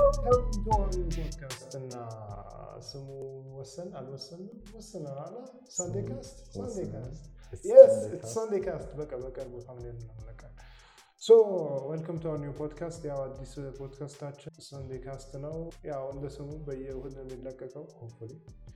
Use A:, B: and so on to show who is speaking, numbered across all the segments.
A: ፖድካስት እና ስሙ ወሰን አልወሰንም ወስነናል። ሳንዴ ካስት ሳንዴ ካስት የስ ሳንዴ ካስት በቃ በቅርቡ ታምኔል እናመለቃል። ሶ ዌልከም ቱ ኒው ፖድካስት። ያው አዲስ ፖድካስታችን ሳንዴ ካስት ነው። ያው እንደ ስሙ በየእሁድ ነው የሚለቀቀው። ሆፕፉሊ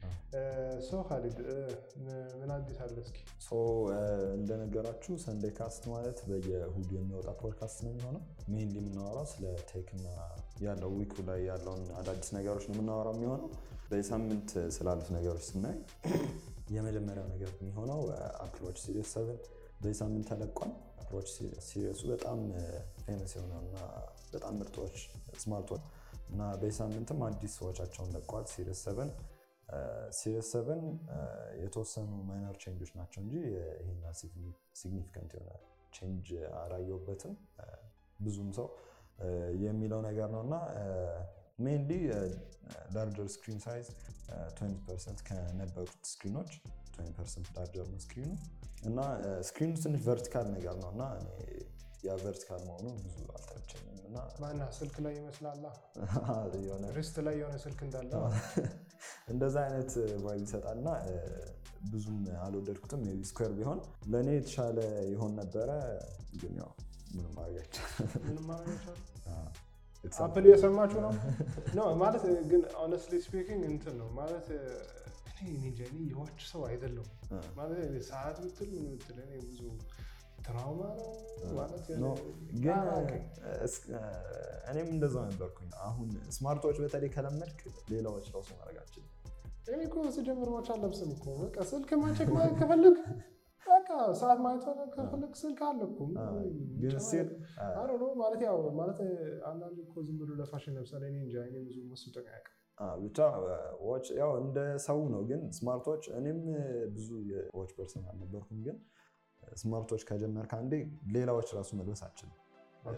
A: ሶ ካሊድ ምን አዲስ አለ እስኪ?
B: ሶ እንደነገራችሁ ሰንዴ ካስት ማለት በየእሁዱ የሚወጣ ፖድካስት ነው የሚሆነው። ሜንሊ የምናወራው ስለ ቴክ እና ያለው ዊኩ ላይ ያለውን አዳዲስ ነገሮች ነው የምናወራው የሚሆነው። በሳምንት ስላሉት ነገሮች ስናይ የመጀመሪያው ነገር የሚሆነው አፕሎች ሲሪየስ ሰቨን በዚህ ሳምንት ተለቋል። አፕሎች ሲሪየሱ በጣም ፌመስ የሆነው እና በጣም ምርጦች ስማርቶች እና በዚህ ሳምንትም አዲስ ሰዎቻቸውን ለቋል። ሲሪየስ ሰቨን ሲሪየስ ሰቨን የተወሰኑ ማይነር ቼንጆች ናቸው እንጂ ይሄን ሲግኒፊካንት የሆነ ቼንጅ አላየሁበትም። ብዙም ሰው የሚለው ነገር ነው እና ሜንሊ ላርጀር ስክሪን ሳይዝ 20 ፐርሰንት ከነበሩት ስክሪኖች 20 ፐርሰንት ላርጀር ነው ስክሪኑ እና ስክሪኑ ትንሽ ቨርቲካል ነገር ነው እና ያ ቨርቲካል መሆኑ ብዙ አልተመቸኝም እና
A: ማና ስልክ ላይ ይመስላላ
B: የሆነ
A: ሪስት ላይ የሆነ ስልክ እንዳለ
B: እንደዛ አይነት ቫይብ ይሰጣል እና ብዙም አልወደድኩትም። ሜይ ቢ ስኩዌር ቢሆን ለእኔ የተሻለ ይሆን ነበረ፣ ግን ያው ምንም ማድረግ አይቻልም።
A: ምንም ማድረግ አይቻልም።
B: አዎ፣ it's
A: አፕል እየሰማችሁ ነው ነው ማለት ግን ሆነስትሊ ስፒኪንግ እንትን ነው ማለት እኔ እኔ እንጃ እኔ የዋች ሰው አይደለሁም
B: አ፣
A: ማለት እኔ ሰዓት ብትል ምን ብትል እኔ ብዙ ትራውማ ነው ማለት
B: ኖ ግን
A: አላውቅም።
B: እስ- እኔም እንደዛ ነበርኩኝ። አሁን ስማርቶች በተለይ ከለመድክ ሌላዎች ራሱ ማድረግ አልችልም።
A: እኔ እኮ ስጀምር ዋች አለብስም እኮ በቃ ስልክ ማቸክ ማለት ከፈለግ በቃ ሰዓት ማየት ከፈለግ ስልክ አለ እኮ
B: አዎ፣ ግን ሲል
A: አሮ ነው ማለት ያው ማለት አንዳንድ እኮ ዝም ብሎ ለፋሽን ለምሳሌ እኔ እንጃ እኔ ብዙ መስጠኝ አያውቅም
B: ብቻ ዋች ያው እንደ ሰው ነው። ግን ስማርቶች እኔም ብዙ የዋች ፐርሰን አልነበርኩም። ግን ስማርቶች ከጀመርክ አንዴ ሌላዎች ራሱ መልበስ አልችልም።
A: ኦኬ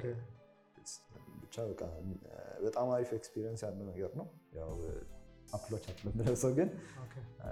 B: ብቻ በቃ በጣም አሪፍ ኤክስፒሪየንስ ያለው ነገር ነው። ያው አፕሎች አፕሎ የምለብሰው ግን
A: ኦኬ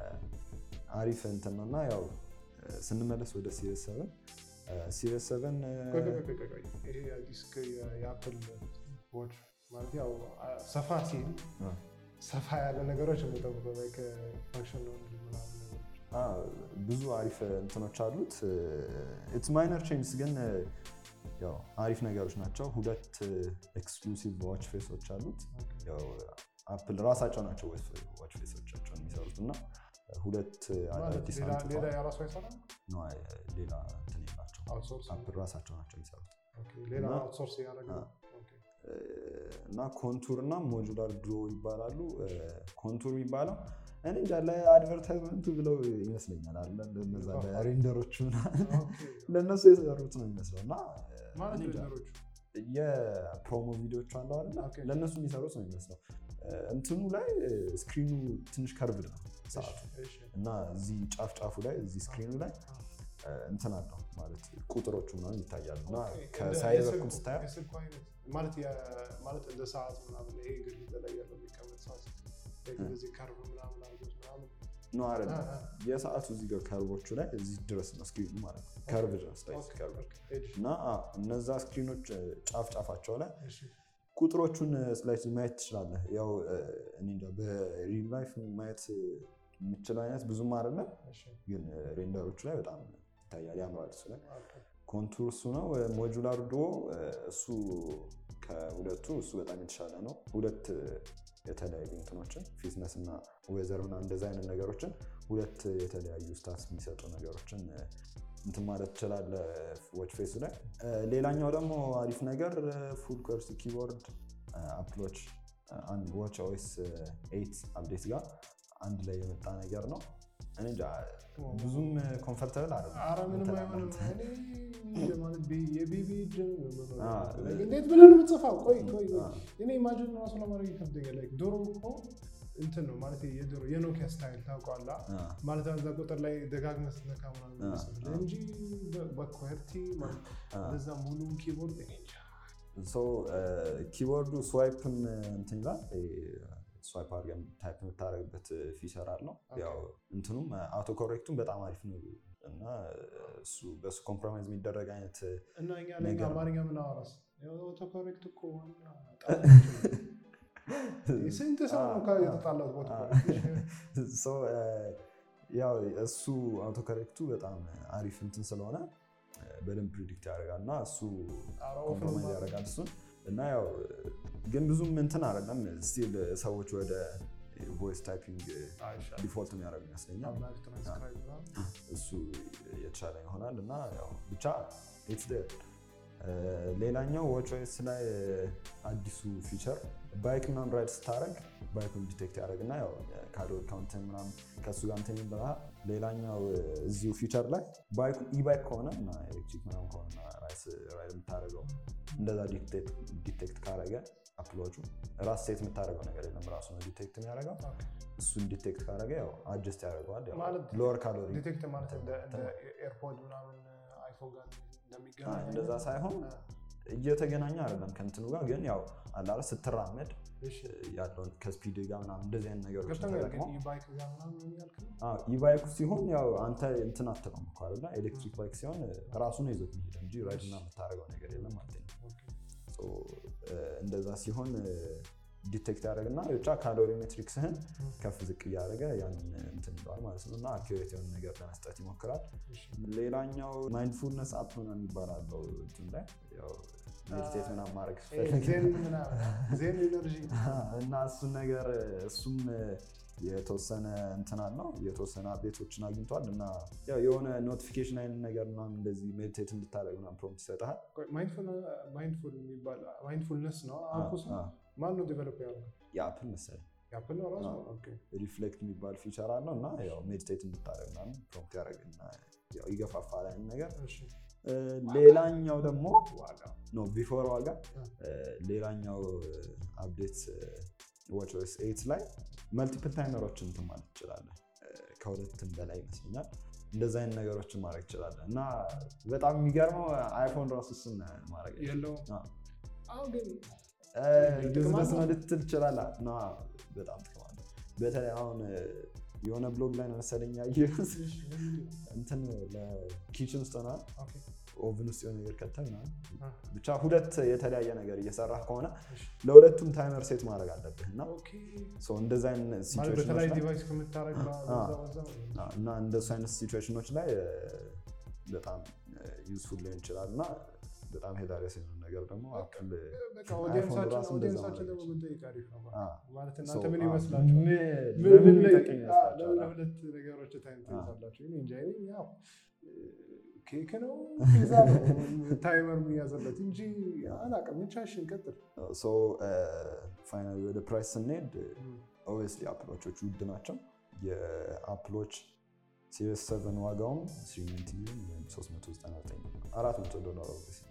B: አሪፍ እንትን ነው እና ያው ስንመለስ ወደ ሲሪየስ ሰቨን ሲሪየስ ሰቨን
A: ቆይ ቆይ ቆይ ቆይ ቆይ ይሄ አዲስ የአፕል ዋች ማለት ያው ሰፋ ሲል ሰፋ ያለ ነገሮች የምጠብቀው ላይ ከፋንክሽን ነው እንጂ ምናምን ነገሮች
B: ብዙ አሪፍ እንትኖች አሉት። ኢትስ ማይነር ቼንጅስ ግን ያው አሪፍ ነገሮች ናቸው። ሁለት ኤክስክሉሲቭ ዋች ፌሶች አሉት። ያው አፕል ራሳቸው ናቸው ዋች ፌሶቻቸውን የሚሰሩት እና ሁለት
A: ማለት
B: አዲስ
A: ሌላ
B: አንጥፈዋል።
A: ሌላ የራሱ አይሰራም
B: ነው ሌላ እንትን የላቸው
A: አውትሶርስ
B: አፕል ራሳቸው ናቸው የሚሰሩት
A: ኦኬ ሌላ
B: እና-
A: አውትሶርስ ያደረገ
B: አ- እና ኮንቱር እና ሞጁላር ድሮ ይባላሉ። ኮንቱር የሚባለው እኔ እንጃ ለአድቨርታይዝመንቱ ብለው ይመስለኛል አለ ለነዛ ለሬንደሮቹ ምናምን ለእነሱ የሰሩት ነው የሚመስለው እና
A: ማለት
B: እኔ እንጃ
A: ነገሮቹ
B: የፕሮሞ ቪዲዮቹ አለ አይደለ
A: ኦኬ።
B: ለእነሱ የሚሰሩት ነው የሚመስለው። እንትኑ ላይ ስክሪኑ ትንሽ ከርቭድ ነው ሰዓቱ
A: እሺ
B: እና እዚህ ጫፍ ጫፉ ላይ እዚህ ስክሪኑ ላይ እንትን አለው ማለት ቁጥሮቹ ምናምን ይታያሉ እና ከሳይድ በኩል ስታየው
A: የስልኩ አይነት ማለት የ- ማለት እንደ ሰዓት ምናምን ይሄ ግድግዳ ላይ ያለው የሚቀመጥ ሰዓት like እንደዚህ ከርቭ ምናምን አድርጎት ምናምን
B: ነው አይደለም
A: አ- አ-
B: የሰዓቱ እዚህ ጋር ከርቦቹ ላይ እዚህ ድረስ ነው ስክሪኑ ማለት ነው ከርቭ ድረስ ላይ
A: ኦኬ፣
B: ከርቭ
A: ኦኬ፣ እሺ፣
B: እና አ፣ እነዛ ስክሪኖች ጫፍ ጫፋቸው ላይ
A: እሺ፣
B: ቁጥሮቹን ስላይት ማየት ትችላለህ። ያው እኔ እንጃ በሪል ላይፍ ማየት የምችለው አይነት ብዙም አይደለም፣
A: እሺ፣
B: ግን ሬንደሮቹ ላይ በጣም ይታያል፣ ያምራል። እሱ ላይ
A: ኦኬ፣
B: ኮንቱር እሱ ነው። ሞጁላር ዶ እሱ ከሁለቱ እሱ በጣም የተሻለ ነው። ሁለት የተለያዩ እንትኖችን ፊትነስ እና ዌዘር እና እንደዚ አይነት ነገሮችን ሁለት የተለያዩ ስታት የሚሰጡ ነገሮችን እንትን ማለት ትችላለህ ዎች ፌሱ ላይ። ሌላኛው ደግሞ አሪፍ ነገር ፉል ኮርስ ኪቦርድ አፕሎች አንድ ዋች ኦኤስ ኤይት አፕዴት ጋር አንድ ላይ የመጣ ነገር ነው። እኔ እንጃ ብዙም ኮምፈርተብል
A: ኧረ ምንም አይሆንም።
B: አይደለም።
A: እኔ ማለት ቤ- የቤቢ እጅ ነው የምኖረው።
B: አ፣
A: እንዴት ብለህ ነው የምትጽፋው? ቆይ ቆይ ቆይ
B: አ።
A: እኔ ኢማጂን ራሱ ለማድረግ ይከብደኛል። ላይክ ድሮ እኮ እንትን ነው ማለት የድሮ የኖኪያ ስታይል ታውቀዋለህ?
B: አ፣
A: ማለት እዛ ቁጥር ላይ ደጋግመህ ስትነካ ምናምን
B: አ፣
A: ይመስላል
B: አ።
A: እንጂ በ- በኮርቲ ማለት
B: አ።
A: እንደዛ ሙሉ ኪቦርድ እኔ እንጃ።
B: ሶ ኪቦርዱ ስዋይፕም እንትን ይላል ስዋይፕ አድርገን ታይፕ የምታደርግበት ፊቸር አለው።
A: ኦኬ።
B: ያው እንትኑም አውቶ ኮሬክቱም በጣም አሪፍ ነው እና እሱ በሱ ኮምፕሮማይዝ የሚደረግ አይነት
A: እና እኛ ለኛ
B: ነገር ነው።
A: አማርኛ ምን አወራስ ኦቶ ኮሬክት እኮ ዋና ጣጣችን ነው። ስንት ሰው ነው
B: አዎ፣
A: ከ-
B: አዎ።
A: የተጣላሁት ቦታ
B: ሶ ያው እሱ አውቶ ከሬክቱ በጣም አሪፍ እንትን ስለሆነ በደንብ ፕሪዲክት ያደርጋል እና እሱ
A: ኧረ ወፍ ነው
B: ኮምፕሮማይዝ
A: ማለት
B: ያደርጋል እሱን እና ያው ግን ብዙም እንትን አይደለም ስቲል ሰዎች ወደ ቮይስ ታይፒንግ
A: አይሻልም?
B: ዲፎልት የሚያደርግ ይመስለኛል
A: አምላክ ትራንስክራይብ ምናምን።
B: እሱ የተሻለ ይሆናል እና ያው ብቻ ኢትስ ዴር ሌላኛው ዎችኦኤስ ላይ አዲሱ ፊቸር ባይክ ምናምን ራይድ ስታደረግ ባይኩን ዲቴክት ያደረግና ያው ካሎሪ ካውንትን ምናምን ከእሱ ጋር እንትን ይበላል። ሌላኛው እዚሁ ፊቸር ላይ ባይኩ ኢባይክ ከሆነ እና ኤሌክትሪክ ምናምን ከሆነ ራይድ የምታደርገው እንደዛ ዲቴክት ካረገ አፕሎቹ ራስ ሴት የምታደርገው ነገር የለም ራሱ ነው ዲቴክት የሚያደርገው። እሱን ዲቴክት ካረገ ያው አጀስት ያደርገዋል
A: ማለት
B: ሎወር ካሎሪ
A: ዲቴክት ማለት እንደ እንደ ኤርፖድ ምናምን አይፎን ጋር እንደሚገናኝ
B: እንደዛ ሳይሆን እየተገናኘ አይደለም ከእንትኑ ጋር ግን ያው አላለ ስትራመድ
A: እሺ
B: ያለውን ከስፒድ ጋር ምናምን እንደዚህ አይነት ነገሮች
A: ገብቶኛል። ግን
B: ተጠቅመው
A: ኢባይክ ጋር ምናምን ምን ያልክ ነው?
B: ኢባይኩ ሲሆን ያው አንተ እንትን አትለውም እኮ አይደለ? ኤሌክትሪክ ባይክ ሲሆን ራሱ ነው ይዞት የሚሄድ እንጂ ራይድ እና የምታደርገው ነገር የለም ማለት ነው።
A: ኦኬ።
B: ሶ እንደዛ ሲሆን ዲቴክት ያደረግና ብቻ ካሎሪ ሜትሪክስህን ከፍ ዝቅ እያደረገ ያንን እንትን ይለዋል ማለት ነው እና አኪሬት የሆነ ነገር ለመስጠት ይሞክራል።
A: እሺ።
B: ሌላኛው ማይንድፉልነስ አፕ ምናምን የሚባላለው እንትን ላይ ያው ሜዲቴት ምናምን ማድረግ
A: ይሄ
B: ስፈልግ
A: ዜን ምናምን ዜን ኢነርጂ
B: እና እሱን ነገር እሱም የተወሰነ እንትን አለው የተወሰነ አፕዴቶችን አግኝቷል እና ያው የሆነ ኖቲፊኬሽን አይነት ነገር ምናምን እንደዚህ ሜዲቴት እንድታደርግ ምናምን ፕሮምፕት ይሰጥሃል።
A: ማይንድፉል የሚባል ማይንድፉልነስ ነው አፑ ስም
B: አ- አ-
A: ማን ነው ዴቨሎፕ ያደረገው?
B: የአፕል መሰለኝ
A: የአፕል ነው ራሱ?
B: አዎ።
A: ኦኬ።
B: ሪፍሌክት የሚባል ፊቸር አለው እና ያው ሜዲቴት እንድታደርግ ምናምን ፕሮምፕት ያደርግና ያው ይገፋፋል አይነት ነገር።
A: እሺ።
B: እ፣ ሌላኛው ደግሞ
A: ዋጋ
B: ኖ ቢፎር ዋጋ
A: አ።
B: እ፣ ሌላኛው አፕዴት ዋችኦኤስ ኤይት ላይ መልቲፕል ታይመሮችን እንትን ማለት ትችላለህ። እ፣ ከሁለትም በላይ ይመስለኛል እንደዚ አይነት ነገሮችን ማድረግ ትችላለህ እና በጣም የሚገርመው አይፎን ራሱ እሱን ማድረግ አይችልም።
A: የለውም።
B: አዎ።
A: አሁን ግን
B: ዩዝለስ
A: ጥቅም
B: ነው
A: አለው?
B: ልትል ትችላለህ። ና በጣም ጥቅም አለው። በተለይ አሁን እ፣ የሆነ ብሎግ ላይ ነው መሰለኝ ያየሁት
A: እሺ፣ ምንድን ነው?
B: እንትን ለኪችን ውስጥ ሆና
A: ኦኬ።
B: ኦቭን ውስጥ የሆነ ነገር ከተህ ምናምን
A: አ፣
B: ብቻ ሁለት የተለያየ ነገር እየሰራህ ከሆነ
A: እሺ።
B: ለሁለቱም ታይመር ሴት ማድረግ አለብህ እና
A: ኦኬ።
B: ሶ እንደዚ አይነት
A: ማለት
B: ሲቹዌሽኖች
A: በተለያየ
B: ላይ
A: ዲቫይስ ከምታደርግ
B: አ።
A: በዛ በዛ
B: አዎ፣ እና እንደሱ አይነት ሲቹዌሽኖች ላይ እ፣ በጣም ዩዝፉል ሊሆን ይችላል እና በጣም ሄዳሪያስ የሆነ ነገር ደግሞ አፕል
A: በቃ
B: አይፎን
A: ኦዲየንሳችን
B: ራሱ እንደዛ
A: ኦዲየንሳችን ደግሞ
B: ማድረግ
A: ብንጠይቅ አሪፍ ነው ማለት
B: አ፣
A: ነው። ማለት
B: ሶ፣
A: እናንተ ምን
B: አ፣
A: ይመስላችኋል?
B: ምን-
A: ምን-
B: ለምን
A: ምን ላይ-
B: የሚጠቅም
A: አ፣
B: ይመስላችኋል?
A: ለምን ለሁለት ነገሮች ታይም
B: አ።
A: ትይዛላችሁ? እኔ እንጃ። እኔ ያው ኬክ ነው ፒዛ ነው ታይመር የሚያዘለት እንጂ አላውቅም። ብቻሽን ቀጥል።
B: ሶ ፋይናሊ ወደ ፕራይስ ስንሄድ ኦብቪየስሊ አፕሎቾች ውድ ናቸው። የአፕሎች ሲሪየስ ሰቨን ዋጋውም 390 ሚሊዮን ወይም 399 400 ዶላር obviously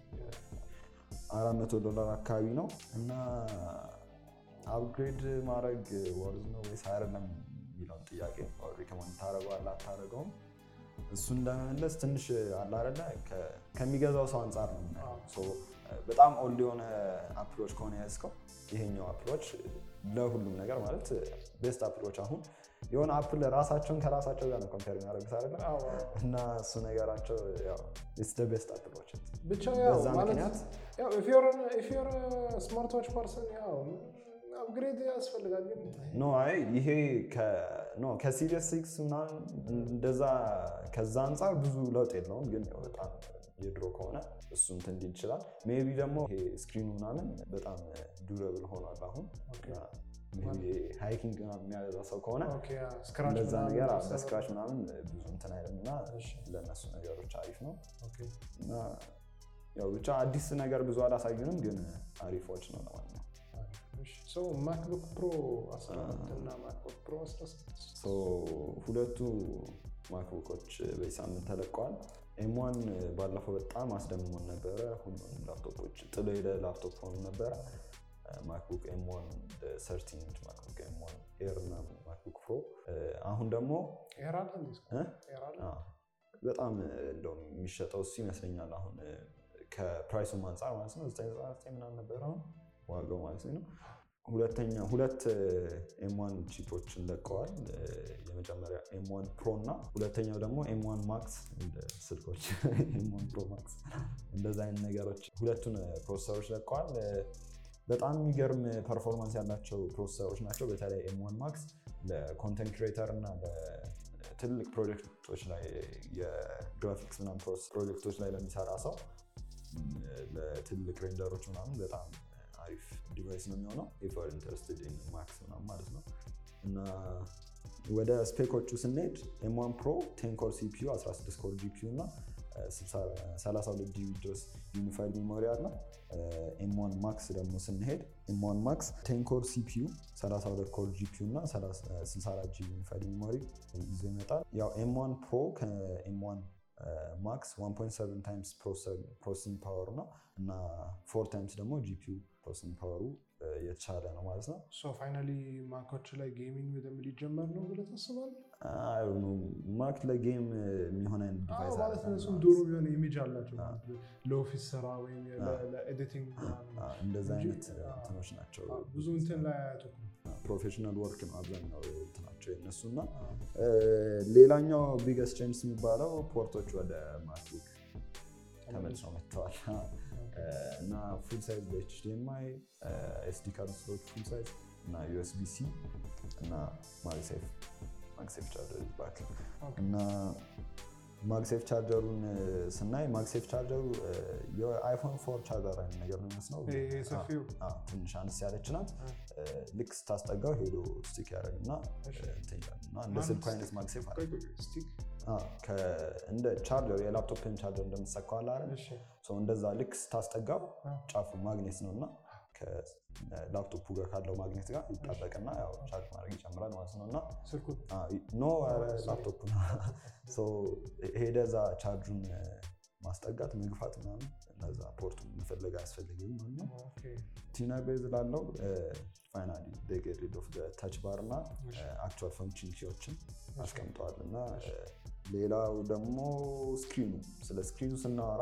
B: 400 ዶላር አካባቢ ነው እና አፕግሬድ ማድረግ ወርዝ ነው ወይስ አይደለም የሚለውን ጥያቄ ሪከመንድ ታደረገዋለህ አታደረገውም? እሱን ለመመለስ ትንሽ አለ አይደለ ከ- ከሚገዛው ሰው አንጻር ነው የምናየው። ሶ በጣም ኦልድ የሆነ አፕሎች ከሆነ ያዝከው ይሄኛው አፕሎች ለሁሉም ነገር ማለት ቤስት አፕሎች አሁን የሆነ አፕል ራሳቸውን ከራሳቸው ጋር ነው ኮምፔር የሚያደርጉት አይደለ
A: አዎ፣
B: እና እሱ ነገራቸው ስ ቤስት አፕሎች
A: ብቻ ያው
B: በዛ
A: ማለት
B: ምክንያት
A: ያው ኢፍ ዮር ስማርት ዋች ፐርሰን ያው አፕግሬድ ያስፈልጋል። ግን
B: ኖ አይ ይሄ ኖ ከሲሪየስ ሲክስ ምናምን እንደዛ ከዛ አንጻር ብዙ ለውጥ የለውም፣ ግን ያው በጣም የድሮ ከሆነ እሱ እንትን እንዲል ይችላል። ሜቢ ደግሞ ይሄ ስክሪኑ ምናምን በጣም ዱረብል ሆኗል አሁን ሃይኪንግ የሚያበዛ ሰው ከሆነ
A: ኦኬ፣ ያ ስክራች
B: እንደዛ
A: ምናምን
B: ነገር
A: መሰረት-
B: በስክራች ምናምን ብዙ እንትን አይልም እና
A: እሺ፣
B: ለእነሱ ነገሮች አሪፍ ነው
A: ኦኬ።
B: እና ያው ብቻ አዲስ ነገር ብዙ አላሳዩንም፣ ግን አሪፎች ነው ለማንኛውም
A: እሺ፣ ሶ ማክቡክ ፕሮ 14 እና ማክቡክ ፕሮ 16
B: ሶ ሁለቱ ማክቡኮች በዚህ ሳምንት ተለቀዋል። ኤምዋን ባለፈው በጣም አስደምሞን ነበረ። ሁሉም ላፕቶፖች ጥሎ ሄደ ላፕቶፕ ሆኑ ነበረ። ማክቡክ ኤምዋን ሰርቲን ኢንች ማክቡክ ኤምዋን ኤር እና ማክቡክ ፕሮ አሁን ደግሞ
A: ኤር አለ እንዴ?
B: እ?
A: ኤር አለ?
B: አ፣ በጣም እንደውም የሚሸጠው እሱ ይመስለኛል። አሁን ከፕራይሱም አንጻር ማለት ነው 999 ምናምን ነበር አሁን ዋጋው ማለት ነው። ሁለተኛ ሁለት ኤምዋን ቺፖችን ለቀዋል። የመጀመሪያ ኤምዋን ፕሮ እና ሁለተኛው ደግሞ ኤምዋን ማክስ እንደ ስልኮች ኤምዋን ፕሮ ማክስ እንደዛ አይነት ነገሮች ሁለቱን ፕሮሰሰሮች ለቀዋል። በጣም የሚገርም ፐርፎርማንስ ያላቸው ፕሮሰሰሮች ናቸው። በተለይ ኤም1 ማክስ ለኮንተንት ክሬተር እና ለትልቅ ፕሮጀክቶች ላይ የግራፊክስ ምናምን ፕሮጀክቶች ላይ ለሚሰራ ሰው ለትልቅ ሬንደሮች ምናምን በጣም አሪፍ ዲቫይስ ነው የሚሆነው ኢፈር ኢንተረስትድ ማክስ ምናምን ማለት ነው እና ወደ ስፔኮቹ ስንሄድ ኤም1 ፕሮ ቴን ኮር ሲፒዩ 16 ኮር ጂፒዩ እና 32 ጂቢ ድረስ ዩኒፋይድ ሜሞሪ አለ። ኤም1 ማክስ ደግሞ ስንሄድ ኤም1 ማክስ ቴን ኮር ሲፒዩ 32 ኮር ጂፒዩ እና 64 ጂቢ ዩኒፋይድ ሜሞሪ ይዞ ይመጣል። ያው ኤም1 ፕሮ ከኤም1 ማክስ 1.7 ታይምስ ፕሮሰሲንግ ፓወር ነው እና ፎር ታይምስ ደግሞ ጂፒዩ ፕሮሰሲንግ ፓወሩ የተሻለ ነው ማለት ነው።
A: ሶ ፋይናሊ ማኮች ላይ ጌሚንግ በደንብ ሊጀመር ነው ብለህ ታስባለህ?
B: ማክ ለጌም የሚሆን አይነት ዲቫይስ
A: ማለት እነሱም ዶሮ የሆነ ኢሜጅ አላቸው ለኦፊስ ስራ ወይም ለኤዲቲንግ
B: እንደዚ አይነት እንትኖች ናቸው።
A: ብዙ እንትን ላይ አያተኩ
B: ፕሮፌሽናል ወርክ ነው አብዛኛው እንትናቸው የነሱ እና ሌላኛው ቢገስት ቼንጅስ የሚባለው ፖርቶች ወደ ማክቡክ ተመልሰው መጥተዋል እና ፉል ሳይዝ በኤችዲኤምአይ ኤስዲ ካርድ ስሎት ፉል ሳይዝ እና ዩኤስቢ ሲ እና ማግሴፍ ማግሴፍ ቻርጀር ባክ እና ማግሴፍ ቻርጀሩን ስናይ ማግሴፍ ቻርጀሩ የአይፎን ፎር ቻርጀር አይነት ነገር ነው የሚመስለው። ትንሽ አነስ ያለች ናት። ልክ ስታስጠጋው ሄዶ ስቲክ ያደርግና እንደ ስልኩ አይነት ማግሴፍ አለ። እንደ ቻርጀር የላፕቶፕን ቻርጀር እንደምትሰካው አለ አይደል? እንደዛ ልክ ስታስጠጋው ጫፉ ማግኔት ነው እና ከላፕቶፑ ጋር ካለው ማግኔት ጋር ይጣበቅና ያው ቻርጅ ማድረግ ይጨምራል ማለት ነው። እና ኖ ላፕቶፕ ሄደ እዛ ቻርጁን ማስጠጋት መግፋት ምናምን እነዛ ፖርቱን መፈለግ አያስፈልግም ማለት ነው። ቲና ቤዝ ላለው ፋይናሊ ጌት ሪድ ኦፍ ታች ባር እና አክቹዋል ፈንክሽን ኪዎችን አስቀምጠዋል እና ሌላው ደግሞ ስክሪኑ ስለ ስክሪኑ ስናወራ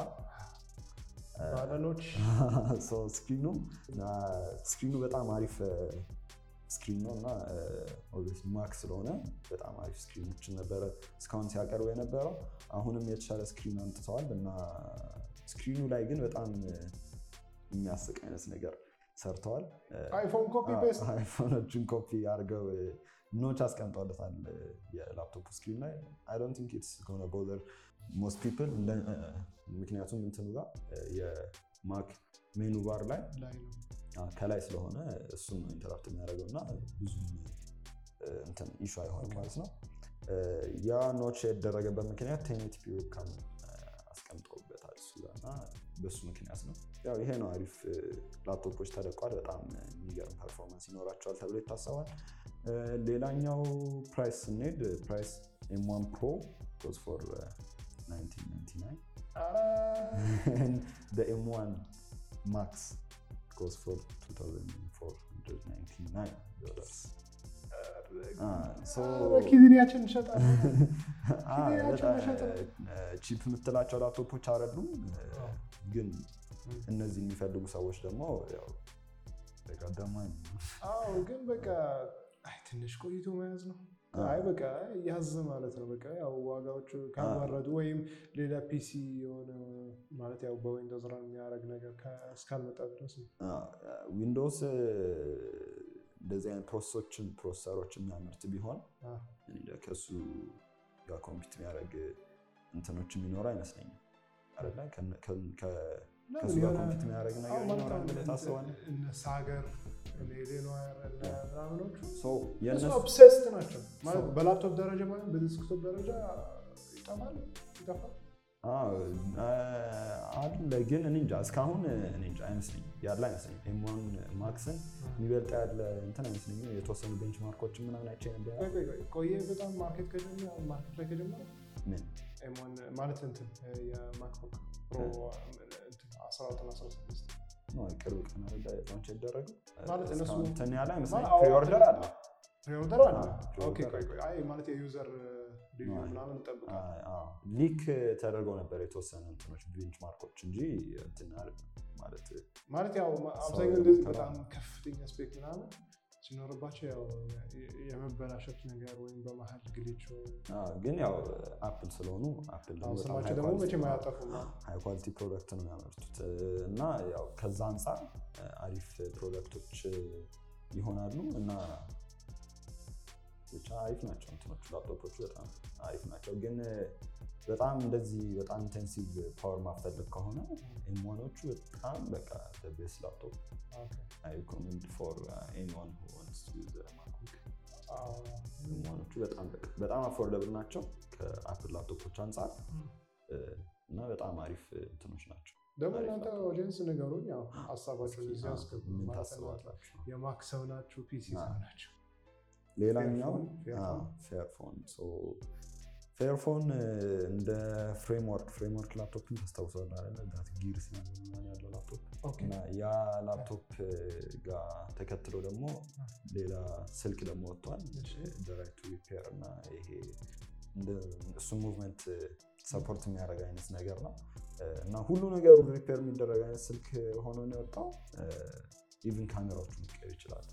A: ባለኖች
B: ስክሪኑ ስክሪኑ በጣም አሪፍ ስክሪን ነው እና ማክ ስለሆነ በጣም አሪፍ ስክሪኖችን ነበረ እስካሁን ሲያቀርቡ የነበረው። አሁንም የተሻለ ስክሪን አምጥተዋል እና ስክሪኑ ላይ ግን በጣም የሚያስቅ አይነት ነገር ሰርተዋል።
A: አይፎን ኮፒ ፔስት
B: አይፎኖችን ኮፒ አድርገው ኖች አስቀምጠውለታል የላፕቶፕ ስክሪን ላይ አይ ዶንት ቲንክ ኢትስ ጎነ ቦዘር ሞስት ፒፕል ምክንያቱም እንትኑ ጋር የማክ ሜኑ ባር ላይ ከላይ ስለሆነ እሱም ነው ኢንተራክት የሚያደርገው እና ብዙ እንትን ኢሹ አይሆንም ማለት ነው። ያ ኖች የተደረገበት ምክንያት ቴኔቲፒ ዌብካም አስቀምጠውበታል እሱ ጋር እና በሱ ምክንያት ነው። ያው ይሄ ነው አሪፍ ላፕቶፖች ተለቋል። በጣም የሚገርም ፐርፎርማንስ ይኖራቸዋል ተብሎ ይታሰባል። ሌላኛው ፕራይስ ስንሄድ ፕራይስ ኤም1 ፕሮ ጎዝ ፎር 1999 ኤም1 ማክስ goes for 2499 dollars.
A: ኪድኒያችን እንሸጣለን።
B: ቺፕ የምትላቸው ላፕቶፖች አይደሉም፣ ግን እነዚህ የሚፈልጉ ሰዎች ደግሞ ደማ
A: ግን በቃ ትንሽ ቆይቶ መያዝ ነው። አይ በቃ ያዝ ማለት ነው። በቃ ያው ዋጋዎቹ ካልወረዱ ወይም ሌላ ፒሲ የሆነ ማለት ያው በዊንዶውስ ራን የሚያደርግ ነገር እስካልመጣ ድረስ ነው።
B: ዊንዶውስ እንደዚህ አይነት ፕሮሰሶችን ፕሮሰሰሮች የሚያመርት ቢሆን ከሱ ጋር ኮምፒት የሚያደርግ እንትኖች የሚኖሩ አይመስለኝም። አይደለ ከሱ ጋር ኮምፒት የሚያደርግ ነገር ይኖራል ብለህ ታስባለህ?
A: እነ ሳገር ምናምኖቹ
B: የእነሱ
A: ኦብሴስድ ናቸው ማለት በላፕቶፕ ደረጃ ማለት በዲስክቶፕ ደረጃ ይጠፋል ይጠፋል
B: አለ ግን እኔ እንጃ እስካሁን እኔ እንጃ አይመስለኝም ያለ አይመስለኝም። ኤም1 ማክስን የሚበልጥ ያለ እንትን አይመስለኝም። የተወሰኑ ቤንች ማርኮችን ምናምን አይቼ ነበር።
A: ቆየ በጣም ማርኬት ከጀመረ ማርኬት ላይ ከጀመረ
B: ምን
A: ኤም1 ማለት እንትን የማክቡክ ፕሮ 14 እና 16
B: ቅርብ ቀን አለ ላንች ያደረገው
A: ማለት እነሱ
B: እንትን ያለ አይመስለኝም። ፕሪኦርደር አለ
A: ፕሪኦርደር አለ። ኦኬ ቆይ ቆይ አይ ማለት የዩዘር ሪቪው ምናምን እንጠብቃለን።
B: ሊክ ተደርገው ነበር የተወሰነ እንትኖች ቤንች ማርኮች እንጂ እንትን ማለት
A: ማለት ያው አብዛኛው እንደዚህ በጣም ከፍተኛ ስፔክ ምናምን ሲኖርባቸው ያው የመበላሸት ነገር ወይም በመሀል ግሊች ወይም
B: ግን ያው አፕል ስለሆኑ አፕል
A: አሁን ስማቸው ደግሞ መቼም አያጠፉም።
B: ሃይ ኳሊቲ ፕሮዳክት ነው የሚያመርቱት እና ያው ከዛ አንጻር አሪፍ ፕሮዳክቶች ይሆናሉ እና ብቻ አሪፍ ናቸው እንትኖቹ ላፕቶፖቹ በጣም አሪፍ ናቸው። ግን በጣም እንደዚህ በጣም ኢንቴንሲቭ ፓወር ማፈልግ ከሆነ ኤምዋኖቹ በጣም በቃ ቤስት ላፕቶፕ አይ ሪኮመንድ ፎር ኤኒዋን ሁ ዋንትስ ቱ ዩዝ ማክቡክ ኤምዋኖቹ በጣም በቃ በጣም አፎርደብል ናቸው ከአፕል ላፕቶፖች አንጻር እና በጣም አሪፍ እንትኖች ናቸው።
A: ደግሞ እናንተ ኦዲየንስ ንገሩኝ፣ ያው ሀሳባችሁን እዚህ አስገቡ።
B: ምን
A: ማለት
B: ታስባላችሁ?
A: የማክ ሰው ናችሁ? ፒሲ ሰው ናችሁ?
B: ሌላኛው
A: ፌርፎን?
B: ፌርፎን ፌርፎን እንደ ፍሬምወርክ ፍሬምወርክ ላፕቶፕን ታስታውሰዋለህ አይደለ? ዳት ጊርስ ምናምን ያለው ላፕቶፕ
A: ኦኬ
B: እና ያ ላፕቶፕ ጋር ተከትሎ ደግሞ ሌላ ስልክ ደግሞ ወጥቷል።
A: እሺ።
B: ዳይሬክት ሪፔር እና ይሄ እሱ ሙቭመንት ሰፖርት የሚያደርግ አይነት ነገር ነው እና ሁሉ ነገሩ ሪፔር የሚደረግ አይነት ስልክ ሆኖ ነው የወጣው። ኢቭን ካሜራዎቹ መቀየር ይችላሉ።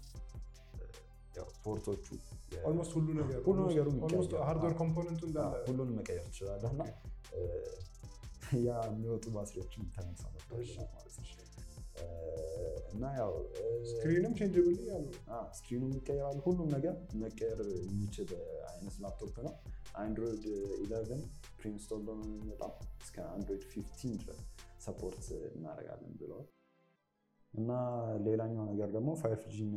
B: ያው ፖርቶቹ የ-
A: ኦልሞስት ሁሉ ነገር
B: ሁሉ ነገሩ
A: ኦልሞስት
B: ይቀየራል።
A: ሃርድዌር ኮምፖነንቱ
B: አዎ፣
A: እንዳለ
B: ሁሉንም መቀየር ትችላለህ እና ያ የሚወጡ ባትሪዎችን ተነሳው መጥተዋል
A: እሺ።
B: ማለት ነው። እ፣ እና ያው እ፣
A: ስክሪንም ቼንጅብል ያሉ
B: አ፣ ስክሪኑም ይቀየራል። ሁሉም ነገር መቀየር የሚችል አይነት ላፕቶፕ ነው። አንድሮይድ 11 ፕሪንስቶል ነው የሚመጣው እስከ አንድሮይድ 15 ድረስ ሰፖርት እናደርጋለን ብለዋል። እና ሌላኛው ነገር ደግሞ ፋይቭ ጂን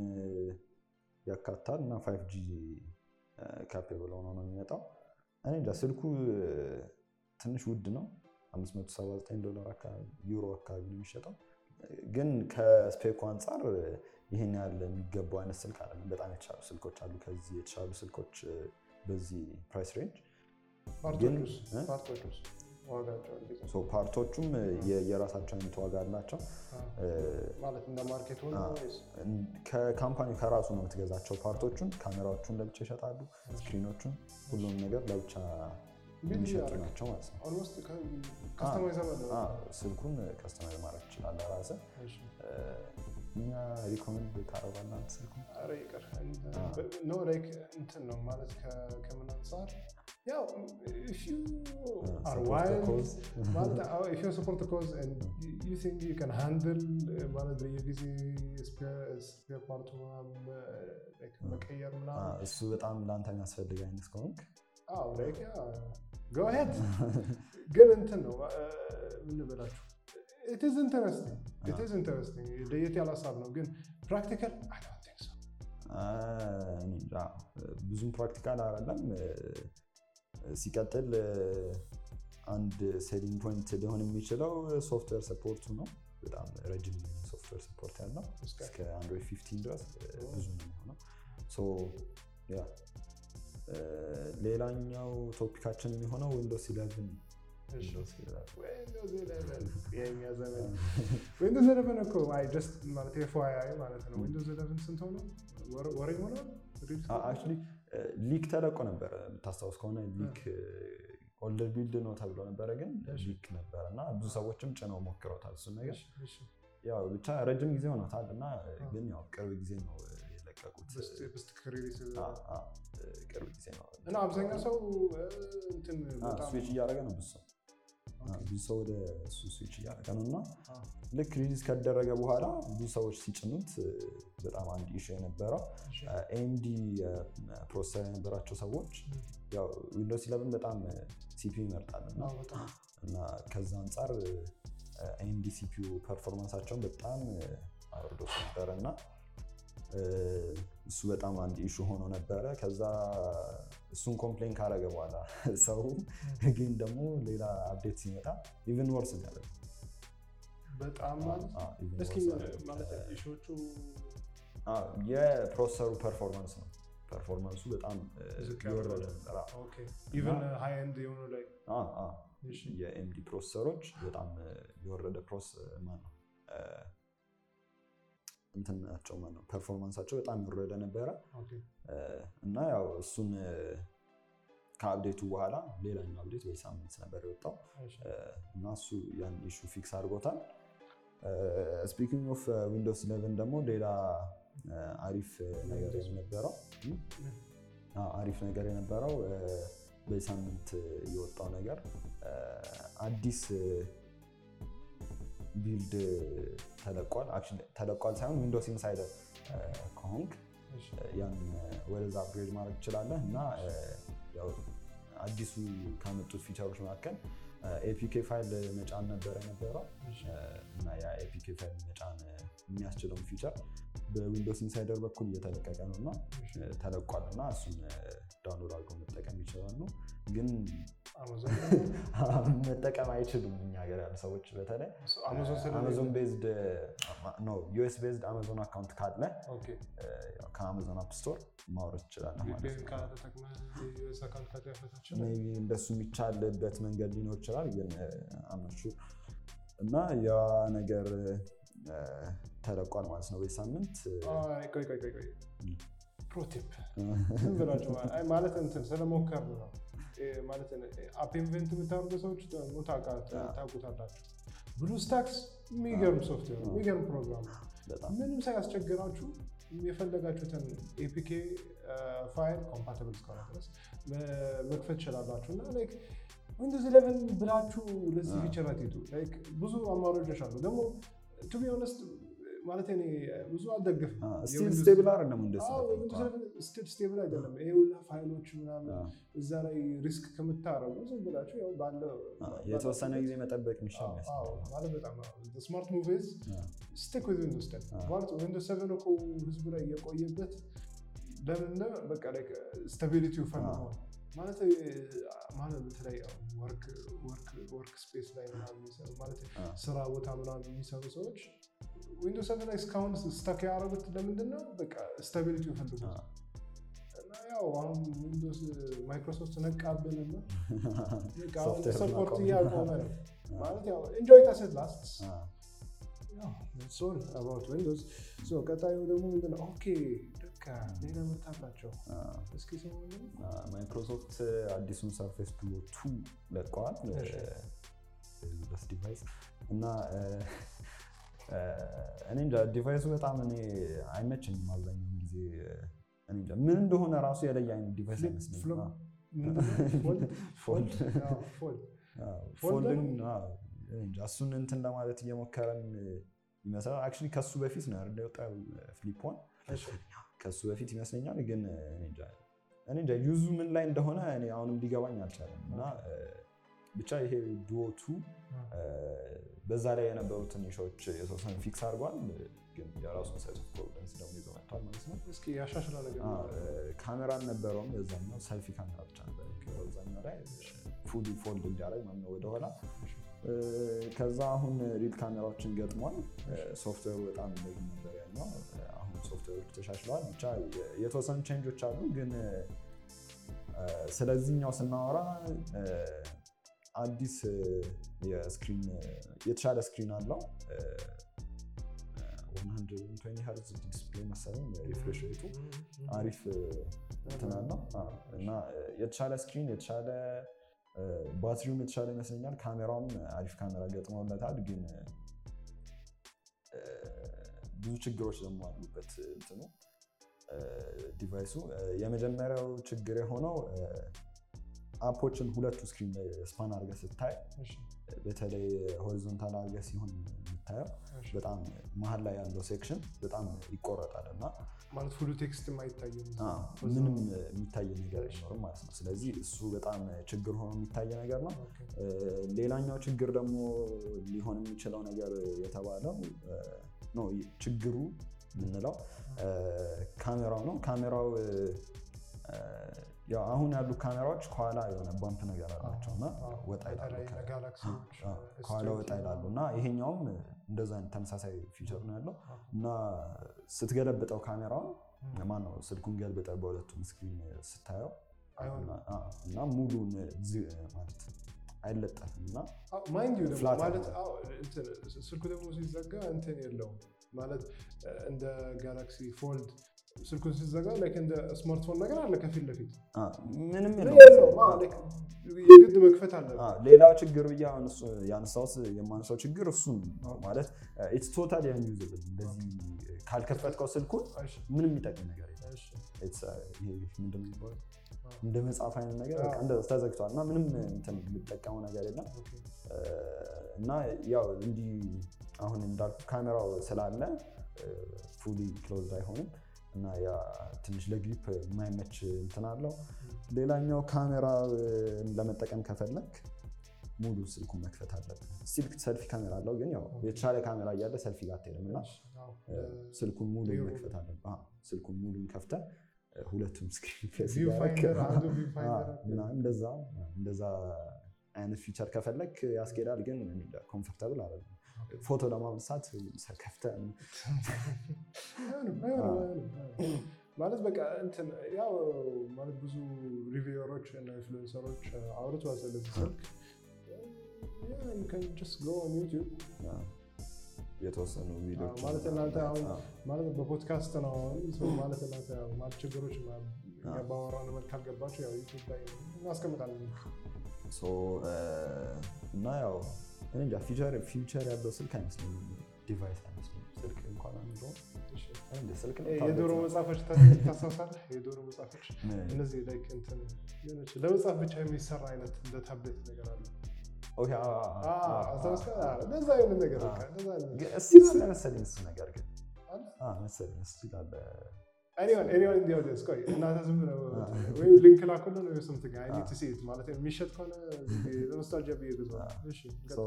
B: ያካታል እና ፋይቭ ጂ ካፔብል ሆኖ ነው የሚመጣው። እኔ እንጃ ስልኩ ትንሽ ውድ ነው። 579 ዶላር አካባቢ ዩሮ አካባቢ ነው የሚሸጠው። ግን ከስፔኩ አንጻር ይህን ያህል የሚገባው አይነት ስልክ አይደለም። በጣም የተሻሉ ስልኮች አሉ። ከዚህ የተሻሉ ስልኮች በዚህ ፕራይስ ሬንጅ
A: ፓርቶቹስ
B: እ?
A: ፓርቶቹስ ዋጋቸው እንዴት ነው?
B: ሶ ፓርቶቹም የ- የራሳቸው አይነት ዋጋ አላቸው።
A: አ፣ ማለት እንደ ማርኬት ሆነ
B: አ፣
A: ወይስ
B: ከካምፓኒው ከራሱ ነው የምትገዛቸው ፓርቶቹን። ካሜራዎቹን ለብቻ ይሸጣሉ፣ ስክሪኖቹን፣ ሁሉም ነገር ለብቻ
A: ቢልድ
B: የሚሸጡ
A: ያደርግ
B: ናቸው ማለት ነው።
A: ኦልሞስት ከስተማይዘብል ነው።
B: አ፣ ስልኩን ከስተማይዝ ማድረግ ትችላለህ ራስህ።
A: እሺ።
B: እኛ ሪኮመንድ ታደርጋለህ አንተ ስልኩን?
A: ኧረ ይቅር
B: አ።
A: ኖ ላይክ እንትን ነው ማለት ከ- ከምን አንጻር ያው if you are
B: support the
A: wild
B: cause.
A: ማለት አዎ if you support the cause and you- you think you can handle uh, ማለት በየጊዜ ስፔር ፓርቱ ምናምን like መቀየር
B: አ፣
A: ምናምን
B: እሱ በጣም ለአንተ የሚያስፈልግ አይነት ከሆንክ
A: አዎ like go ahead ግን እንትን ነው አ፣ ምን ልበላችሁ it is interesting it
B: አ።
A: is interesting ለየት ያለ ሀሳብ ነው ግን practical I don't think so
B: አ፣ እኔ እንጃ፣ ብዙም ፕራክቲካል አይደለም። ሲቀጥል አንድ ሴሊንግ ፖይንት ሊሆን የሚችለው ሶፍትዌር ሰፖርቱ ነው። በጣም ረጅም ሶፍትዌር ሰፖርት ያለው
A: እስከ
B: እስከ አንድሮይድ 15 ድረስ ብዙ ነው የሚሆነው። ሶ ያ እ፣ ሌላኛው ቶፒካችን የሚሆነው ዊንዶውስ 11
A: እሺ።
B: ዊንዶውስ 11
A: ዊንዶውስ ኢለቨን የእኛ ዘመን ዊንዶውስ ኢለቨን እኮ አይ ጀስት ማለት ኤፍዋይአይ ማለት ነው። ዊንዶውስ ኢለቨን ስንት ሆነ? ወር- ወር ይሞላል? ሪሊዝ
B: አክቹዋሊ ሊክ ተለቆ ነበረ። የምታስታውስ ከሆነ ሊክ ኦልደር ቢልድ ነው ተብሎ ነበረ፣ ግን
A: እሺ።
B: ሊክ ነበረ እና ብዙ ሰዎችም ጭነው ሞክረውታል እሱን ነገር።
A: እሺ፣ እሺ።
B: ያው ብቻ ረጅም ጊዜ ሆኖታል እና ግን ያው ቅርብ ጊዜ ነው የለቀቁት።
A: በስት- በስትክክል ሪሊዝ
B: አ፣ አ፣ ቅርብ ጊዜ ነው
A: እና አብዛኛው ሰው እ፣ እንትን በጣም
B: ስዊች እያደረገ ነው ብዙ ሰው አ፣
A: ኦኬ።
B: ብዙ ሰው ወደ እሱ ስዊች እያደረገ ነው እና
A: አ፣
B: ልክ ሪሊዝ ከደረገ በኋላ ብዙ ሰዎች ሲጭኑት እ፣ በጣም አንድ ኢሹ የነበረው
A: እሺ።
B: ኤምዲ ፕሮሰሰር የነበራቸው ሰዎች ያው ዊንዶውስ 11 በጣም ሲፒዩ ይመርጣል እና
A: አዎ፣ በጣም
B: እና ከዛ አንጻር ኤምዲ ሲፒዩ ፐርፎርማንሳቸውን በጣም አውርዶት ነበረ እና እ፣ እሱ በጣም አንድ ኢሹ ሆኖ ነበረ። ከዛ እሱን ኮምፕሌን ካረገ በኋላ ሰው ግን ደግሞ ሌላ አፕዴት ሲመጣ ኢቨን ወርስ የሚያደርግ
A: በጣም ማለት እስኪ ማለት ኢሹዎቹ
B: የፕሮሰሰሩ ፐርፎርማንስ ነው። ፐርፎርማንሱ በጣም እ፣
A: ዝቅ
B: የወረደ
A: ያለ
B: ነበር። አዎ።
A: ኦኬ ኢቨን ሃይ ኤንድ የሆኑ ላይ
B: አ፣ አ፣
A: እሺ።
B: የኤምዲ ፕሮሰሰሮች በጣም እ፣ የወረደ ፕሮስ ማን ነው እ፣ እንትን ናቸው ማን ነው ፐርፎርማንሳቸው በጣም የወረደ ነበረ
A: ኦኬ
B: እ፣ እና ያው እሱን እ፣ ከአፕዴቱ በኋላ ሌላኛው አፕዴት ወይ ሳምንት ነበር የወጣው
A: እሺ።
B: እ፣ እና እሱ ያን ኢሹ ፊክስ አድርጎታል። ስፒኪንግ ኦፍ ዊንዶውስ 11 ደግሞ ሌላ አሪፍ ነገር የነበረው አሪፍ ነገር የነበረው በዚህ ሳምንት የወጣው ነገር አዲስ ቢልድ ተለቋል። ተለቋል ሳይሆን ዊንዶውስ ኢንሳይደር ከሆንክ ያን ወደዛ አፕግሬድ ማድረግ ትችላለህ እና አዲሱ ካመጡት ፊቸሮች መካከል ኤፒኬ ፋይል መጫን ነበር የነበረው እና ያ ኤፒኬ ፋይል መጫን የሚያስችለውን ፊቸር በዊንዶውስ ኢንሳይደር በኩል እየተለቀቀ ነው እና ተለቋል እና እሱን ዳውንሎድ አድርገው መጠቀም ይችላሉ። ግን መጠቀም አይችሉም እኛ ሀገር ያሉ ሰዎች በተለይ አማዞን ቤዝድ ዩኤስ ቤዝድ አማዞን አካውንት ካለ ከአማዞን አፕ ስቶር ማውረድ ትችላለህ ማለት ነው። እንደሱ የሚቻልበት መንገድ ሊኖር ይችላል፣ ግን አመሹ እና ያ ነገር ተለቋል ማለት ነው። በዚህ ሳምንት
A: ፕሮቲፕ ዝም ብላችሁ ማለት እንትን ስለሞከር ነው ማለት አፕ ኢንቨንት የምታደርጉ ሰዎች ታውቁታላችሁ። ብሉ ስታክስ የሚገርም ሶፍትዌር የሚገርም ፕሮግራም ምንም ሳያስቸግራችሁ የፈለጋችሁትን ኤፒኬ ፋይል ኮምፓቲብል እስከሆነ ድረስ መክፈት ትችላላችሁ እና ዊንዶውስ ኢሌቨን ብላችሁ ለዚህ ፊቸር አትሄዱ። ብዙ አማራጮች አሉ። ደግሞ ቱ ቢ ኦነስት ማለት እኔ ብዙ አልደግፍም።
B: ስቴብል አይደለም
A: ስቲል ስቴብል አይደለም። ይሄ ሁላ ፋይሎች ምናምን እዛ ላይ ሪስክ ከምታረጉ ዝም ብላችሁ ያው ባለው
B: የተወሰነ ጊዜ መጠበቅ የሚሻል
A: ማለት በጣም ስማርት ሙቪዝ ስቲክ ዊዝ ዊንዶውስ ቴን ማለት ዊንዶውስ ሰቨን እኮ ህዝቡ ላይ የቆየበት ለምን በቃ ስታቢሊቲው ፈልገው ማለት ማለት በተለይ ወርክ ስፔስ ላይ ምናምን የሚሰሩ ማለት ስራ ቦታ ምናምን የሚሰሩ ሰዎች ዊንዶውስ ሰቨን ላይ እስካሁን ስታክ ያደረጉት ለምንድን ነው? በቃ ስታቢሊቲ ይፈልጉት እና ያው አሁን ዊንዶውስ ማይክሮሶፍት ነቃብንና ሰፖርት እያቆመ ነው ማለት ያው ኢንጆይ ታሴት ላስት ሶል አባውት ዊንዶውስ ቀጣዩ ደግሞ ምንድን ነው? ኦኬ ደካ ሌላ ምርት አላቸው። እስኪ ሰው
B: ማይክሮሶፍት አዲሱን ሰርፌስ ፕሮ ቱ ለቀዋል በስ ዲቫይስ እና እኔ እንጃ ዲቫይሱ በጣም እኔ አይመቸኝም። አብዛኛውን ጊዜ እኔ እንጃ ምን እንደሆነ ራሱ የለየ አይነት ዲቫይስ አይመስለኝም። ፎልድን እሱን እንትን ለማለት እየሞከረን ይመስላል። አክቹዋሊ ከሱ በፊት ነው አይደል የወጣው ፍሊፕ ከሱ በፊት ይመስለኛል። ግን እኔ እንጃ ዩዙ ምን ላይ እንደሆነ እኔ አሁንም ሊገባኝ አልቻለም እና ብቻ ይሄ ዱዎቱ በዛ ላይ የነበሩትን ኢሹዎች የተወሰኑ ፊክስ አድርጓል። ግን የራሱን ሳይዝ ኦፍ ፕሮብለምስ ደግሞ ይዞ መጥቷል ማለት ነው።
A: እስኪ ያሻሽላ ነገር
B: ካሜራ አልነበረውም። የዛኛው ሰልፊ ካሜራ ብቻ ነበር በዛኛው ላይ ፉሊ ፎልድ እንዲያደርግ ማለት ነው ወደኋላ። ከዛ አሁን ሪል ካሜራዎችን ገጥሟል። ሶፍትዌሩ በጣም እንደዚህ ነበር ያኛው። አሁን ሶፍትዌሮች ተሻሽለዋል። ብቻ የተወሰኑ ቼንጆች አሉ። ግን ስለዚህኛው ስናወራ አዲስ የስክሪን የተሻለ ስክሪን አለው። 120 ሄርዝ ዲስፕሌይ መሰለኝ ሪፍሬሽ ሬቱ አሪፍ እንትን አለው እና የተሻለ ስክሪን የተሻለ ባትሪውም የተሻለ ይመስለኛል። ካሜራውም አሪፍ ካሜራ ገጥመውለታል። ግን ብዙ ችግሮች ደግሞ አሉበት እንትኑ ዲቫይሱ። የመጀመሪያው ችግር የሆነው አፖችን ሁለቱ ስክሪን ላይ ስፓን አድርገህ ስታይ በተለይ ሆሪዞንታል አድርገህ ሲሆን የምታየው በጣም መሀል ላይ ያለው ሴክሽን በጣም ይቆረጣል እና
A: ማለት ፉሉ ቴክስት አይታይም፣
B: ምንም የሚታይ ነገር አይኖርም ማለት ነው። ስለዚህ እሱ በጣም ችግር ሆኖ የሚታይ ነገር ነው። ሌላኛው ችግር ደግሞ ሊሆን የሚችለው ነገር የተባለው ነው ችግሩ የምንለው ካሜራው ነው። ካሜራው ያው አሁን ያሉ ካሜራዎች ከኋላ የሆነ ባምፕ ነገር አላቸው እና ወጣ ይላሉ፣ ከኋላ ወጣ ይላሉ እና ይሄኛውም እንደዛ አይነት ተመሳሳይ ፊቸር ነው ያለው እና ስትገለብጠው ካሜራውን ማነው ስልኩን ገልብጠህ በሁለቱም ስክሪን ስታየው እና ሙሉን ማለት አይለጠፍም እና
A: ማይንድ ዩ ደግሞ ማለት ስልኩ ደግሞ ሲዘጋ እንትን የለውም ማለት እንደ ጋላክሲ ፎልድ ስልኩን ሲዘጋ ላይክ እንደ ስማርትፎን ነገር አለ ከፊት ለፊት
B: አ፣ ምንም
A: የለውም።
B: የለውም።
A: አዎ፣ ላይክ የግድ መክፈት አለ።
B: አ፣ ሌላው ችግር ብዬ አሁን እሱ ያነሳሁት የማነሳው ችግር እሱን ነው ማለት ኢትስ ቶታሊ አንዩዘብል እንደዚህ ካልከፈትከው ስልኩን
A: እሺ፣
B: ምንም የሚጠቅም ነገር የለም።
A: እሺ፣
B: It's, uh, ይሄ ምንድን ነው የሚባለው?
A: አዎ።
B: እንደ መጽሐፍ አይነት ነገር
A: አዎ።
B: በቃ እንደ ተዘግቷል እና ምንም እንትን የሚጠቀመው ነገር የለም
A: ኦኬ።
B: እና ያው እንዲህ አሁን እንዳልኩ ካሜራው ስላለ ፉሊ ክሎዝድ አይሆንም እና ያ ትንሽ ለግሪፕ የማይመች እንትን አለው። ሌላኛው ካሜራ ለመጠቀም ከፈለግ ሙሉ ስልኩን መክፈት አለብን። ስቲል ሰልፊ ካሜራ አለው፣ ግን ያው የተሻለ ካሜራ እያለ ሰልፊ ጋር አትሄድም እና
A: አዎ፣
B: ስልኩን ሙሉ
A: ቪው-
B: መክፈት አለብን። አዎ፣ ስልኩን ሙሉን ከፍተህ ሁለቱም ስክሪን ፌስ
A: ቪው
B: እያደረግህ
A: ፋይንደር አንዱ ቪው ፋይንደር
B: አዎ፣ ምናምን እንደዛ እንደዛ አይነት ፊቸር ከፈለግ ያስኬዳል፣ ግን ኮምፎርታብል አይደለም። ፎቶ ለማንሳት ከፍተህ
A: አይሆንም፣ አይሆንም፣ አይሆንም፣ አይሆንም። ማለት በቃ እንትን ያው ማለት ብዙ ሪቪወሮች እና ኢንፍሉዌንሰሮች አውርተዋል ስለዚህ ስልክ Yeah, you can just go on YouTube
B: የተወሰኑ ቪዲዮች
A: ማለት እናንተ አሁን ማለት በፖድካስት ነው አሁን ሰው ማለት እናንተ ያው ማለት ችግሮች ምናምን እኛ ባወራን መልክ ካልገባችሁ ያው ዩቲዩብ ላይ እናስቀምጣለን።
B: ሶ እና ያው እኔ እንጃ ፊቸር ፊቸር ያለው ስልክ አይመስለኝም፣ ዲቫይስ አይመስለኝም። ስልክ እንኳን አንዱ እንደ ስልክ ነው
A: የዶሮ
B: ታብሌት ነው።
A: መጽሐፎች ታስታውሳለህ? የዶሮ መጽሐፎች
B: ምን?
A: እነዚህ ላይክ እንትን የሆነች ለመጽሐፍ ብቻ የሚሰራ አይነት እንደ ታብሌት ነገር አለ።
B: ኦኬ፣ አዎ፣ አዎ፣ አዎ፣ አዎ፣
A: አስታውስከ?
B: አዎ።
A: እንደዛ አይነት ነገር በቃ እንደዛ አይነት ነገር
B: ግን እስቲል አለ መሰለኝ እሱ ነገር ግን
A: አለ?
B: አዎ፣ መሰለኝ እስቲል አለ።
A: ኤኒዋን ኤኒዋን ኢን ዲ ኦዲየንስ ቆይ እናንተ ዝም ብለው
B: አዎ።
A: ወይም ሊንክ ላኩልን ወይ something I need
B: አዎ።
A: to see it ማለት የሚሸጥ ከሆነ ለኖስታልጂያ ብዬ ገዛው።
B: አዎ።
A: እሺ
B: ሶ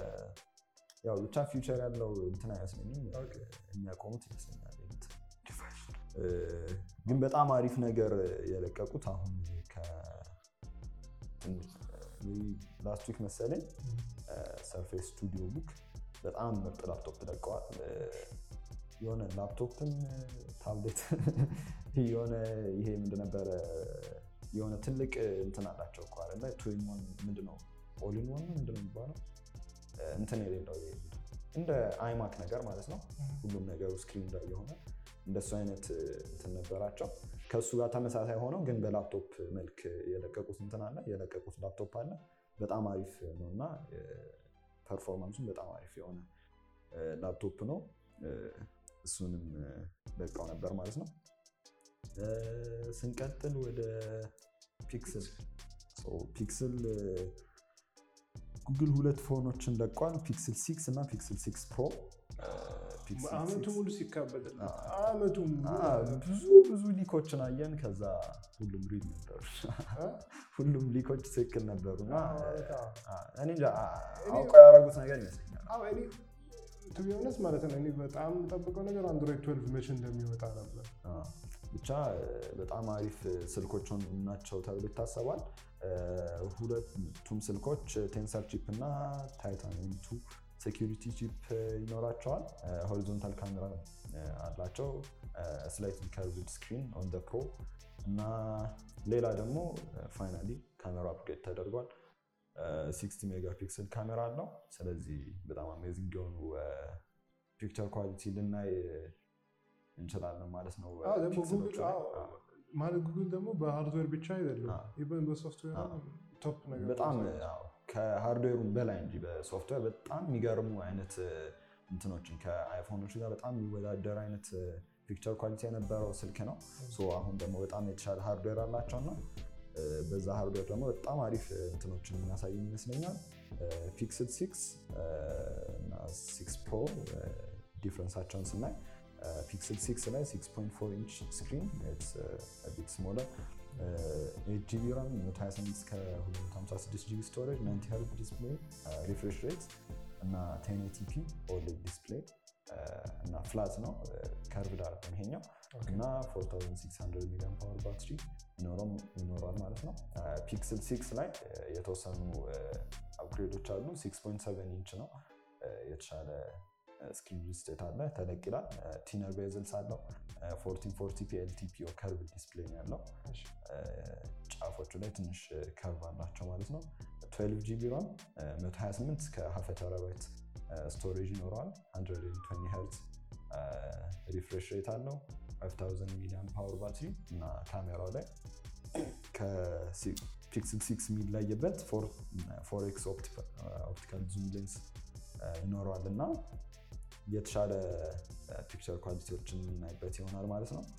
B: ያው ብቻ ፊውቸር ያለው እንትን አይመስለኝም
A: ኦኬ።
B: የሚያቆሙት ይመስለኛል። ዲቫይስ ግን በጣም አሪፍ ነገር የለቀቁት አሁን ላስት ዊክ መሰለኝ ሰርፌስ ስቱዲዮ ቡክ በጣም ምርጥ ላፕቶፕ ለቀዋል። የሆነ ላፕቶፕም ታብሌት የሆነ ይሄ ምንድን ነበረ የሆነ ትልቅ እንትን አላቸው እኮ አይደለ ቱዊን ዋን ምንድን ነው ኦሊን ዋን ነው ምንድን ነው የሚባለው እንትን የሌለው ይሄ እንደ አይማክ ነገር ማለት ነው። ሁሉም ነገሩ ስክሪን ላይ የሆነ እንደሱ አይነት እንትን ነበራቸው። ከእሱ ጋር ተመሳሳይ ሆነው ግን በላፕቶፕ መልክ የለቀቁት እንትን አለ የለቀቁት ላፕቶፕ አለ። በጣም አሪፍ ነው እና ፐርፎርማንሱም በጣም አሪፍ የሆነ ላፕቶፕ ነው። እሱንም ለቀው ነበር ማለት ነው። ስንቀጥል ወደ ፒክስል ፒክስል ጉግል ሁለት ፎኖችን ለቋል። ፒክስል ሲክስ እና ፒክስል ሲክስ ፕሮ
A: አመቱ ሙሉ ሲካበድል አመቱ ሙሉ
B: ብዙ ብዙ ሊኮችን አየን። ከዛ ሁሉም ሪል ነበሩ፣
A: እ?
B: ሁሉም ሊኮች ትክክል ነበሩ እና
A: አዎ፣ ማለት አዎ።
B: እኔ እንጃ አውቀው ያደረጉት ነገር ይመስለኛል።
A: አዎ እኔ ቱ ቢ ኦነስት ማለት ነው እኔ በጣም ጠብቀው ነገር አንድሮይድ 12 መቼ እንደሚወጣ ነበር።
B: አዎ። ብቻ በጣም አሪፍ ስልኮች ናቸው ተብሎ ይታሰባል። ሁለቱም ስልኮች ቴንሰር ቺፕ እና ታይታኒየም ቱ ሴኪሪቲ ቺፕ ይኖራቸዋል። ሆሪዞንታል ካሜራ አላቸው። ስላይትሊ ከርቭድ ስክሪን ኦን ደ ፕሮ እና ሌላ ደግሞ ፋይናሊ ካሜራ አፕግሬድ ተደርጓል። 60 ሜጋ ፒክስል ካሜራ አለው። ስለዚህ በጣም አሜዚንግ የሆኑ ፒክቸር ኳሊቲ ልናይ እንችላለን ማለት ነው።
A: አዎ ደግሞ
B: ፒክሰሎቹ
A: ጉግል
B: ላይ።
A: አዎ
B: አዎ።
A: ማለት ጉግል ደግሞ በሃርድዌር ብቻ አይደለም
B: አዎ።
A: ኢቨን በሶፍትዌር
B: አዎ።
A: ቶፕ ነገር
B: በጣም
A: ነው።
B: አዎ፣ ከሃርድዌሩም በላይ እንጂ በሶፍትዌር በጣም የሚገርሙ አይነት እንትኖችን ከአይፎኖች ጋር በጣም የሚወዳደር አይነት ፒክቸር ኳሊቲ የነበረው ስልክ ነው። ሶ አሁን ደግሞ በጣም የተሻለ ሃርድዌር አላቸው እና በዛ ሃርድዌር ደግሞ በጣም አሪፍ እንትኖችን የሚያሳይ ይመስለኛል። ፒክስል ሲክስ እና ሲክስ ፕሮ ዲፍረንሳቸውን ስናይ ፒክስል ሲክስ ላይ 6.4 ኢንች ስክሪን ቢት ስሞለር ኤት ጂቢ ራም 128 እስከ 256 ጂቢ ስቶሬጅ 90 ሄርዝ ዲስፕሌይ ሪፍሬሽ ሬት እና 1080ፒ ኦሌድ ዲስፕሌይ እና ፍላት ነው ከርቭድ አይደለም ይሄኛው እና 4600 ሚሊዮን ፓወር ባትሪ ይኖረም ይኖራል ማለት ነው። ፒክስል ሲክስ ላይ የተወሰኑ አፕግሬዶች አሉ። 6.7 ኢንች ነው የተሻለ ስክሪን ስቴት አለ ተለቅ ይላል። ቲነር ቤዝልስ አለው 1440 ፒ ኤልቲፒ ከርቭ ዲስፕሌይ ነው ያለው። ጫፎቹ ላይ ትንሽ ከርቭ አላቸው ማለት ነው። 12 ጂቢ ራም 128 እስከ ሀፈ ተራባይት ስቶሬጅ ይኖረዋል። 120 ሄርዝ ሪፍሬሽ ሬት አለው። 5000 ሚሊዮን ፓወር ባትሪ እና ካሜራው ላይ ከፒክስል ሲክስ የሚለይበት ፎር ኤክስ ኦፕቲካል ዙም ሌንስ ይኖረዋል እና የተሻለ ፒክቸር ኳሊቲዎችን የምናይበት ይሆናል ማለት ነው።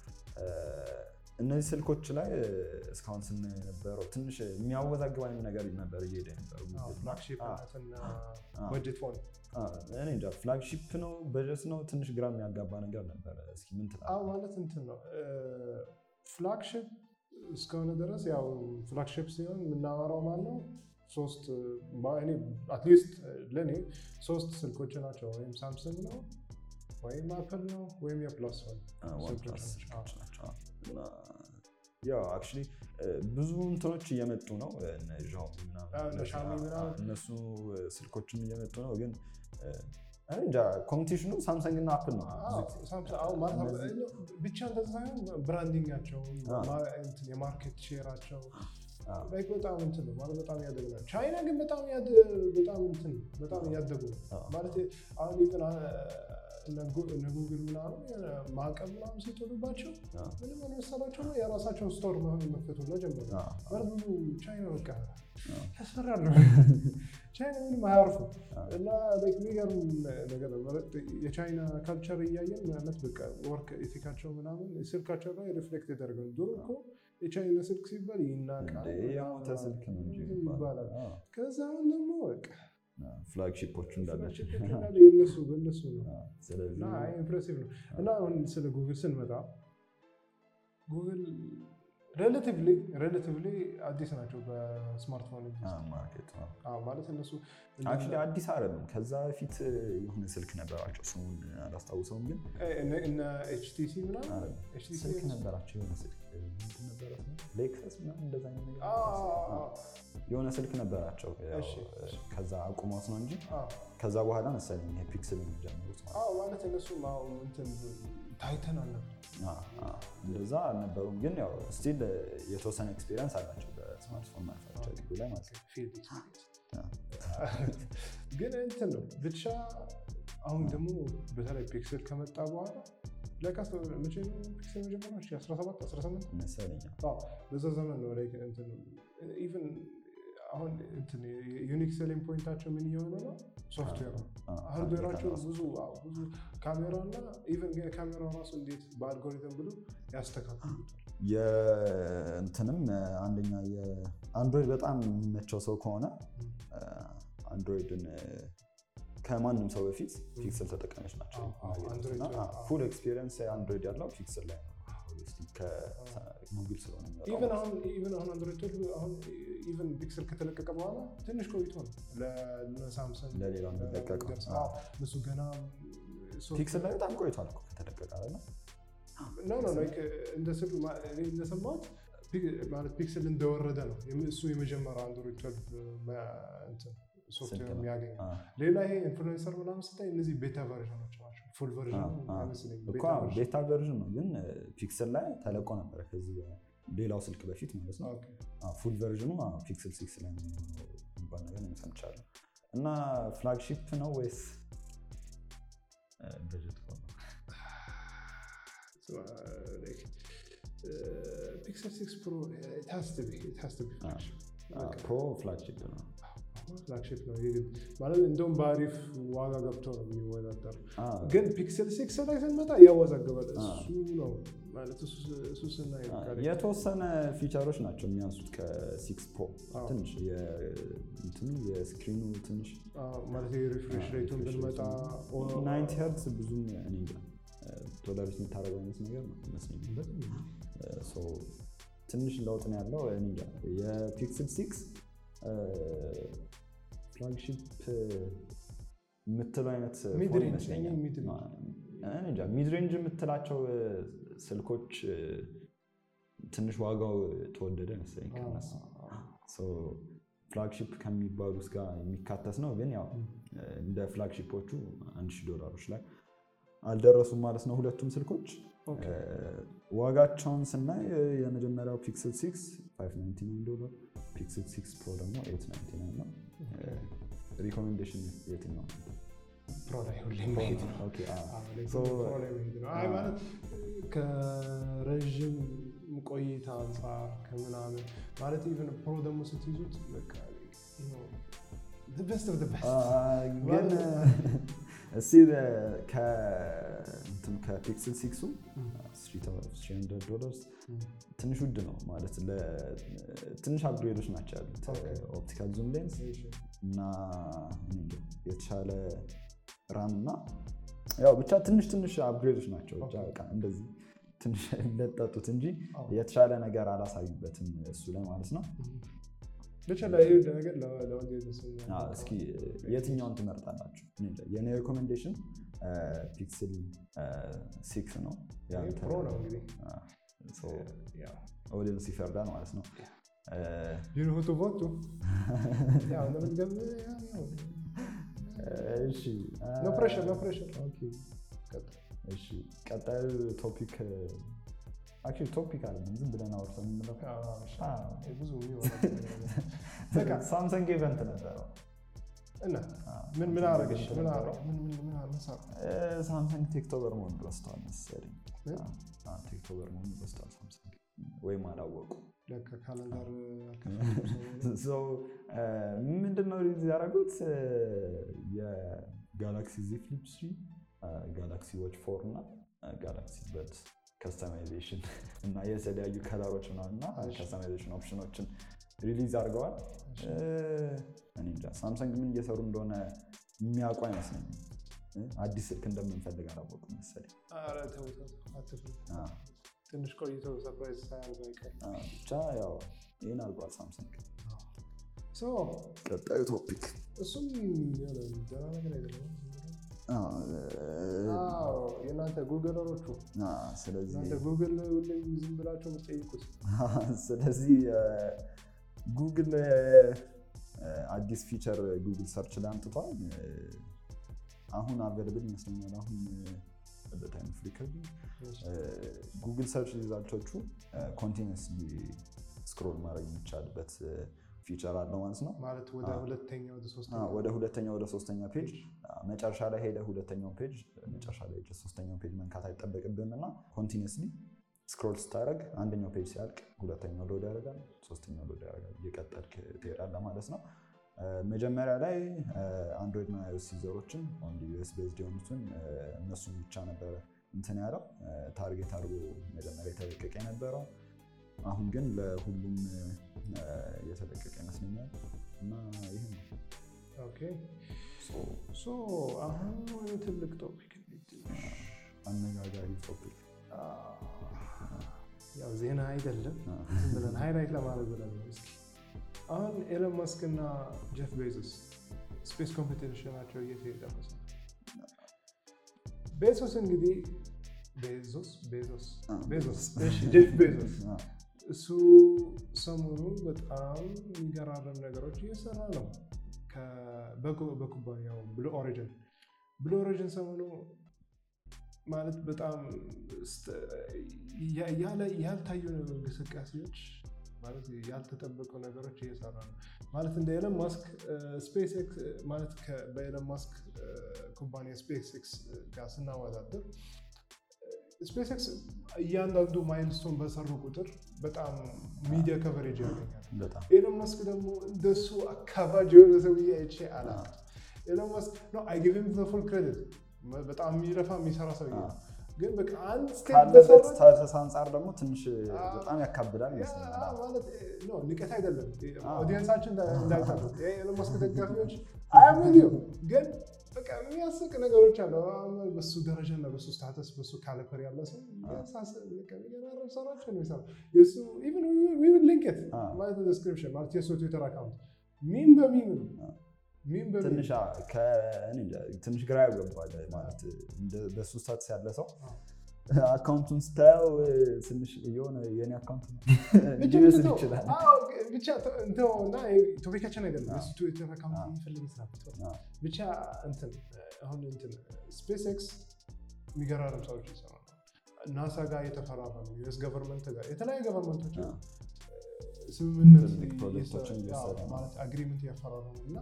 B: እነዚህ ስልኮች ላይ እስካሁን ስናይ የነበረው ትንሽ የሚያወዛግብ አይነት ነገር ነበር እየሄደ የነበረው።
A: ፍላግሺፕ እና
B: አዎ።
A: በጀት ፎን
B: እኔ እንጃ ፍላግሺፕ ነው በጀት ነው ትንሽ ግራ የሚያጋባ ነገር ነበረ። እስኪ ምን
A: አዎ
B: ትላለህ?
A: ማለት እንትን ነው ፍላግሽፕ እስከሆነ ድረስ ያው ፍላግሽፕ ሲሆን የምናወራው ማለት ነው ሶስት ማ- እኔ አትሊስት ለእኔ ሶስት ስልኮች ናቸው። ወይም ሳምሰንግ ነው ወይም አፕል ነው ወይም የፕላስ ፎን
B: ዋን
A: ስልኮች
B: ፕላስ
A: ናቸው።
B: ስልኮች ናቸው። እና ያው አክቹዋሊ ብዙ እንትኖች እየመጡ ነው እነ ዣኦሚ ምናምን
A: አዎ፣ እነ ሻሚ
B: እነሱ-
A: ምናምን።
B: እነሱ ስልኮችም እየመጡ ነው ግን እኔ እንጃ ኮምፒቲሽኑ ሳምሰንግ እና አፕል ነው ብዙ ጊዜ።
A: ሳምሰንግ አዎ ማለት ነው።
B: እነዚህ-
A: ብቻ እንደዛ ሳይሆን ብራንዲንጋቸው
B: አዎ።
A: ማ- እንትን የማርኬት ሼራቸው
B: አዎ።
A: ላይክ በጣም እንትን ነው ማለት በጣም እያደጉ ነው። ቻይና ግን በጣም ያደ- በጣም እንትን ነው፣ በጣም እያደጉ ነው
B: አዎ።
A: ማለት አሁን ኢቨን እነ ጉ- እነ ጉግል ምናምን የሆነ ማዕቀብ ምናምን ሲጥሉባቸው
B: አዎ።
A: ምንም አልመሰላቸው ነው የራሳቸውን ስቶር መሆን መክፈቱ ነው ጀመሩ።
B: አዎ።
A: ማለት ብዙ ቻይና በቃ
B: አዎ።
A: ያስፈራሉ። ቻይና ምንም አያርፉ
B: አዎ።
A: እና ላይክ የሚገርም ነገር ነው ማለት የቻይና ካልቸር እያየን ማለት በቃ ወርክ ኤቲካቸው ምናምን ስልካቸው ላይ ሪፍሌክት ያደርጋል። ድሮ እኮ የቻይና ስልክ ሲባል ይናቃል
B: እንዴ የሞተ ስልክ ነው እንጂ
A: ይባላል።
B: አዎ።
A: ከዛ አሁን ደግሞ በቃ
B: አዎ። ፍላግሺፖቹ እንዳላቸው
A: እንዳለ የነሱ በእነሱ ነው
B: አዎ። ስለዚህ
A: እና ኢምፕሬሲቭ ነው። እና አሁን ስለ ጉግል ስንመጣ ጉግል ሬላቲቭሊ ሬላቲቭሊ አዲስ ናቸው በስማርትፎን
B: አዎ፣ ማርኬት ነው
A: አዎ፣ ማለት እነሱ
B: አክቹዋሊ አዲስ አይደለም። ከዛ በፊት የሆነ ስልክ ነበራቸው ስሙን አላስታውሰውም፣ ግን
A: እነ- እነ ኤችቲሲ ምናምን
B: አይደለም።
A: HTC
B: ስልክ ነበራቸው የሆነ ስልክ ምንድን ነበረ ስሙ? ሌክሰስ ምናምን እንደዛ አይነት ነገር
A: አዎ፣
B: ነበረ።
A: አዎ፣
B: የሆነ ስልክ ነበራቸው። ያው
A: እሺ፣ እሺ።
B: ከዛ አቁሞት ነው እንጂ
A: አዎ፣
B: ከዛ በኋላ መሰለኝ ይሄ ፒክስል የሚጀምሩት ማለት
A: አዎ፣ ማለት እነሱ አሁን እንትን ታይተን አልነበር
B: ነው። አዎ፣ አዎ። እንደዛ አልነበሩም፣ ግን ያው ስቲል የተወሰነ ኤክስፔሪንስ አላቸው በስማርትፎን ማኑፋክቸሪንግ ላይ ማለት ነው።
A: ፊልድ ኤክስፒሪየንስ
B: አዎ።
A: ግን እንትን ነው ብቻ አሁን ደግሞ በተለይ ፒክስል ከመጣ በኋላ ለካስ መቼ ነው ፒክስል መጀመሪያ 17 18
B: መሰለኝ
A: አዎ በዛ ዘመን ነው ላይ እንትን ኢቭን አሁን እንትን ዩኒክ ሴሊንግ ፖይንታቸው ምን እየሆነ ነው? ሶፍትዌር ነው።
B: አዎ፣
A: ሃርድዌራቸው
B: ራሱ።
A: ብዙ አዎ፣ ብዙ ካሜራ እና ኢቨን ካሜራው ራሱ እንዴት በአልጎሪትም ብሎ ያስተካክሉታል።
B: የእንትንም አንደኛ የአንድሮይድ በጣም የሚመቸው ሰው ከሆነ አንድሮይድን ከማንም ሰው በፊት ፒክስል ተጠቃሚዎች ናቸው
A: አዎ፣ አዎ፣ አንድሮይድ
B: እና
A: አዎ።
B: ፉል ኤክስፒሪየንስ አንድሮይድ ያለው ፒክስል ላይ ነው። Obviously ከጉግል ስለሆነ የሚመጣው
A: ኢቨን
B: ማለት
A: አሁን ኢቨን አሁን አንድሮይድ ትዌልቭ አሁን ኢቨን ፒክስል ከተለቀቀ በኋላ ትንሽ ቆይቶ ነው ለሳምሰንግ
B: ለሌላው የሚለቀቀው።
A: ለደርስ። አዎ፣ እነሱ ገና
B: ነው። ፒክስል ላይ በጣም ቆይቷል እኮ ከተለቀቀ አይደለ?
A: ኖ ኖ ላይክ እንደ ስል እኔ እንደሰማሁት ፒክ- ማለት ፒክስል እንደወረደ ነው የም- እሱ የመጀመሪያው አንድሮይድ ትዌልቭ እንትን ሶፍትዌር
B: ስልክ ነው።
A: የሚያገኝ
B: አዎ።
A: ሌላ ይሄ ኢንፍሉዌንሰር ምናምን ስታይ እነዚህ ቤታ ቨርዥኖች ናቸው። ፉል ቨርዥን
B: አዎ፣ አዎ።
A: አይመስለኝም።
B: እኮ
A: ቤታ
B: አዎ፣
A: ቨርዥን።
B: ቤታ ቨርዥን ነው ግን ፒክስል ላይ ተለቆ ነበረ ከዚህ ሌላው ስልክ በፊት ማለት ነው።
A: ኦኬ።
B: ፉል ቨርዥኑ ፒክስል ሲክስ ላይ ነው የሚሆነው የሚባል ነገር ነው ሰምቻለሁ። እና ፍላግሺፕ ነው ወይስ በጀት ፎን ነው?
A: So, uh, like, uh, Pixel 6 Pro, uh, it has to be, it has to be flagship. በቃ
B: ፕሮ ፍላግሺፕ ነው።
A: ፍላግሺፕ ነው የግድ ማለት እንደውም በአሪፍ ዋጋ ገብቶ ነው የሚወዳደር።
B: አዎ፣
A: ግን ፒክሰል ሲክስ ላይ ስንመጣ ያወዛግባል።
B: አዎ።
A: እሱ ነው ማለት እሱ- እሱ ስናይ
B: አዎ፣
A: በቃ
B: የተወሰነ ፊቸሮች ናቸው የሚያንሱት ከሲክስ ፕሮ
A: አዎ።
B: ትንሽ የ- እንትኑ የስክሪኑ ትንሽ
A: አዎ፣ ማለት የሪፍሬሽ ሬቱን ብንመጣ
B: ናይንቲ ሄርትስ ብዙም እኔ እንጃ ቶለሬት የምታደርገው አይነት ነገር ነው ይመስለኛል። ሶ ትንሽ ለውጥ ነው ያለው። እኔ እንጃ የፒክስል ሲክስ ፍላግሺፕ የምትለው አይነት
A: Mid
B: ፎን
A: range፣
B: ይመስለኛል።
A: እኔ mid range።
B: እኔ እንጃ ሚድ ሬንጅ የምትላቸው ስልኮች ትንሽ ዋጋው ተወደደ መሰለኝ ከነሱ ፍላግሺፕ ከሚባሉት ጋር የሚካተት ነው። ግን ያው እንደ ፍላግሺፖቹ አንድ ሺህ ዶላሮች ላይ አልደረሱም ማለት ነው ሁለቱም ስልኮች።
A: ኦኬ።
B: ዋጋቸውን ስናይ የመጀመሪያው ፒክስል ሲክስ 599 ዶላር፣ ፒክስል ሲክስ ፕሮ ደግሞ 899 ነው። ሪኮሜንዴሽን የትኛው ነው?
A: ፕሮ ላይ ሁሌ መሄድ ነው።
B: ኦኬ፣ አዎ።
A: አዎ፣ ላይ
B: So-
A: ፕሮ ላይ መሄድ ነው። አይ ማለት ከረዥም ቆይታ አንጻር ከምናምን ማለት ኢቨን ፕሮ ደግሞ ስትይዙት በቃ ቤስት ኦፍ ቤስት
B: አ- ግን
A: ማለት-
B: እስቲ ከእንትን ከፒክስል ሲክሱ ዶላርስ ትንሽ ውድ ነው ማለት ለ- ትንሽ አፕግሬዶች ናቸው ያሉት
A: Okay.
B: ኦፕቲካል ዙም ሌንስ እና እኔ እንጃ የተሻለ ራም እና ያው ብቻ ትንሽ ትንሽ አፕግሬዶች ናቸው ብቻ
A: Okay.
B: በቃ እንደዚህ ትንሽ ለጠጡት እንጂ
A: አዎ።
B: የተሻለ ነገር አላሳዩበትም እሱ ላይ ማለት ነው
A: ብቻ ላይ ነገር ለወንድ የተሰኘ
B: አዎ፣ እስኪ የትኛውን ትመርጣላችሁ እኔ እንጃ። የኔ ሬኮሜንዴሽን ፒክስል ሲክስ ነው ያንተ-
A: ፕሮ ነው እንግዲህ
B: አ፣ ሶ ኦዲየንስ ይፈርዳል ማለት ነው እ፣
A: ዩኒሁቱ ቮቱ ያው ለምትገብ
B: እሺ አ፣
A: ኖ ፕሬሽር ኖ ፕሬሽር
B: እሺ ቀጣዩ ቶፒክ አክቹዋሊ ቶፒክ አይደለም ዝም ብለን አውርተን የምንለው
A: ብዙ በቃ
B: ሳምሰንግ ኢቨንት ነበረው
A: እና ምን ምን አረገሽ ምን አረ- ምን ምን ምን ምን ሰራ
B: እ፣ ሳምሰንግ ቴክቶበር መሆኑን ረስተዋል መሰለኝ
A: ምን?
B: አ፣ አ፣ ቴክቶበር መሆኑን ረስተዋል ሳምሰንግ ወይም አላወቁ
A: ለካ ካለንደር አልከፈቱም ሰው።
B: ምንድን ነው ሪሊዝ ያደረጉት የጋላክሲ ዚ ፍሊፕ ስሪ ጋላክሲ ዎች ፎር እና ጋላክሲ በድ ከስተማይዜሽን እና የተለያዩ ከለሮች ምናምን እና
A: እሺ።
B: ከስተማይዜሽን ኦፕሽኖችን ሪሊዝ አድርገዋል
A: እሺ።
B: እ፣ እኔ እንጃ ሳምሰንግ ምን እየሰሩ እንደሆነ የሚያውቁ አይመስለኝም እ፣ አዲስ ስልክ እንደምንፈልግ አላወቁም መሰለኝ
A: ኧረ ተው ተው አትፍሩ።
B: አ፣
A: ትንሽ ቆይተው ሰርፕራይዝ ሳያደርጉ አይቀርም።
B: አ፣ ብቻ ያው ይህን አድርጓል ሳምሰንግ
A: ሶ
B: ቀጣዩ ቶፒክ
A: እሱም የሆነ ደህና ነገር አይደለም።
B: አ፣
A: አዎ የእናንተ ጉግለሮቹ
B: አ፣ ስለዚህ
A: እናንተ ጉግል ሁሌም ዝም ብላቸው የምትጠይቁት
B: ስለዚህ ጉግል አዲስ ፊቸር ጉግል ሰርች ላይ አምጥቷል። አሁን አቬለብል ይመስለኛል። አሁን በታይም ኦፍ ሪከርዲንግ ጉግል ሰርች ሪዛልቶቹ ኮንቲኒስ ስክሮል ማድረግ የሚቻልበት ፊቸር አለው ማለት ነው።
A: ማለት ወደ
B: አዎ።
A: ሁለተኛ ወደ ሶስተኛ
B: አዎ፣ ወደ ሁለተኛ ወደ ሶስተኛ ፔጅ መጨረሻ ላይ ሄደ ሁለተኛውን ፔጅ መጨረሻ ላይ ሄደህ ሶስተኛውን ፔጅ መንካት አይጠበቅብህም እና ኮንቲኒስሊ ስክሮል ስታደርግ አንደኛው ፔጅ ሲያልቅ ሁለተኛው ሎድ ያደርጋል፣ ሶስተኛው ሎድ ያደርጋል። እየቀጠልክ ትሄዳለህ ማለት ነው። እ፣ መጀመሪያ ላይ አንድሮይድ እና አይኦኤስ ዩዘሮችን ኦንሊ ዩኤስ ቤዝድ የሆኑትን እ፣ እነሱን ብቻ ነበረ እንትን ያለው እ፣ ታርጌት አድርጎ መጀመሪያ የተለቀቀ የነበረው አሁን ግን ለሁሉም እ፣ የተለቀቀ ይመስለኛል እና ይህ ነው
A: ኦኬ ሶ አሁን ወደ ትልቅ ቶፒክ
B: አነጋጋሪ ቶፒክ
A: ያው ዜና አይደለም ዝም ብለን ሃይላይት ለማድረግ ብለን ነው። እስኪ አሁን ኤሎን መስክ እና ጀፍ ቤዞስ ስፔስ ኮምፒቲሽናቸው እየተደረሰ ነው። ቤዞስ እንግዲህ ቤዞስ ቤዞስ ቤዞስ እሺ ጀፍ ቤዞስ እሱ ሰሞኑ በጣም የሚገራረም ነገሮች እየሰራ ነው ከ- በኩ- በኩባንያው ብሉ ኦሪጅን ብሉ ኦሪጅን ሰሞኑ ማለት በጣም ስተ- ያ- ያለ- ያልታዩ እንቅስቃሴዎች ማለት ያልተጠበቁ ነገሮች እየሰራ ነው ማለት እንደ ኤለን ማስክ ስፔስ ኤክስ ማለት ከ- በኤለን ማስክ እ፣ ኩባንያ ስፔስ ኤክስ ጋር ስናወዳደር ስፔስ ኤክስ እያንዳንዱ ማይልስቶን በሰሩ ቁጥር በጣም ሚዲያ ከቨሬጅ ያገኛል።
B: በጣም
A: ኤሎን መስክ ደግሞ እንደሱ አካባጅ የሆነ ሰውዬ አይቼ አላውቅም። ኤሎን መስክ ነው አይ ጊቭ ሂም ዘ ፉል ክሬዲት በጣም የሚለፋ የሚሰራ ሰውዬ ነው። ግን በቃ አንድ ስቴፕ
B: ካለበት
A: በሰራ
B: ስታተስ አንጻር ደግሞ ትንሽ በጣም ያካብዳል
A: ያ
B: ይመስለኛል።
A: ማለት ኖ ንቀት አይደለም።
B: አዎ።
A: ኦዲየንሳችን እንዳይታሉት ኤሎን መስክ ደጋፊዎች አያምንዩ ግን በቃ የሚያስቅ ነገሮች አሉ። አሁን በሱ ደረጃ እና በሱ ስታተስ በሱ ካሊፐር ያለ ሰው የሚያሳስብ በቃ የሚገራረም ስራዎች ነው የሚሰራው። የሱ ኢቭን ዊ ዊል ሊንክ ኢት
B: አዎ።
A: ማለት ዲስክሪፕሽን ማለት የሱ ትዊተር አካውንት ሚም በሚም ነው
B: አዎ።
A: ሚም በሚም
B: ትንሽ አ- ከ- እኔ እንጃ፣ ትንሽ ግራ ያገባል ማለት እንደ- በሱ ስታትስ ያለ ሰው
A: አዎ።
B: አካውንቱን ስታየው እ፣ ትንሽ የሆነ የኔ አካውንት ነው
A: ብቻ
B: ሊመስል
A: ተው።
B: ይችላል።
A: አዎ፣ ብቻ ተው እንተው እና ቶፒካችን አይደለም።
B: አዎ።
A: የሱ ትዊተር አካውንት
B: አዎ።
A: የሚፈልግ ስራ ተው።
B: አዎ።
A: ብቻ እንትን አሁን እንትን ስፔስ ኤክስ የሚገራረም ሰዎች ይሰራሉ። ናሳ ጋር የተፈራረሙ ዩኤስ ገቨርንመንት ጋር የተለያዩ ገቨርንመንቶች
B: አዎ።
A: ስምምነት
B: ትልቅ ፕሮጀክቶችን
A: እየሰ-
B: እየሰራ
A: አዎ፣
B: ነው።
A: ማለት አግሪመንት እያፈራረሙ እና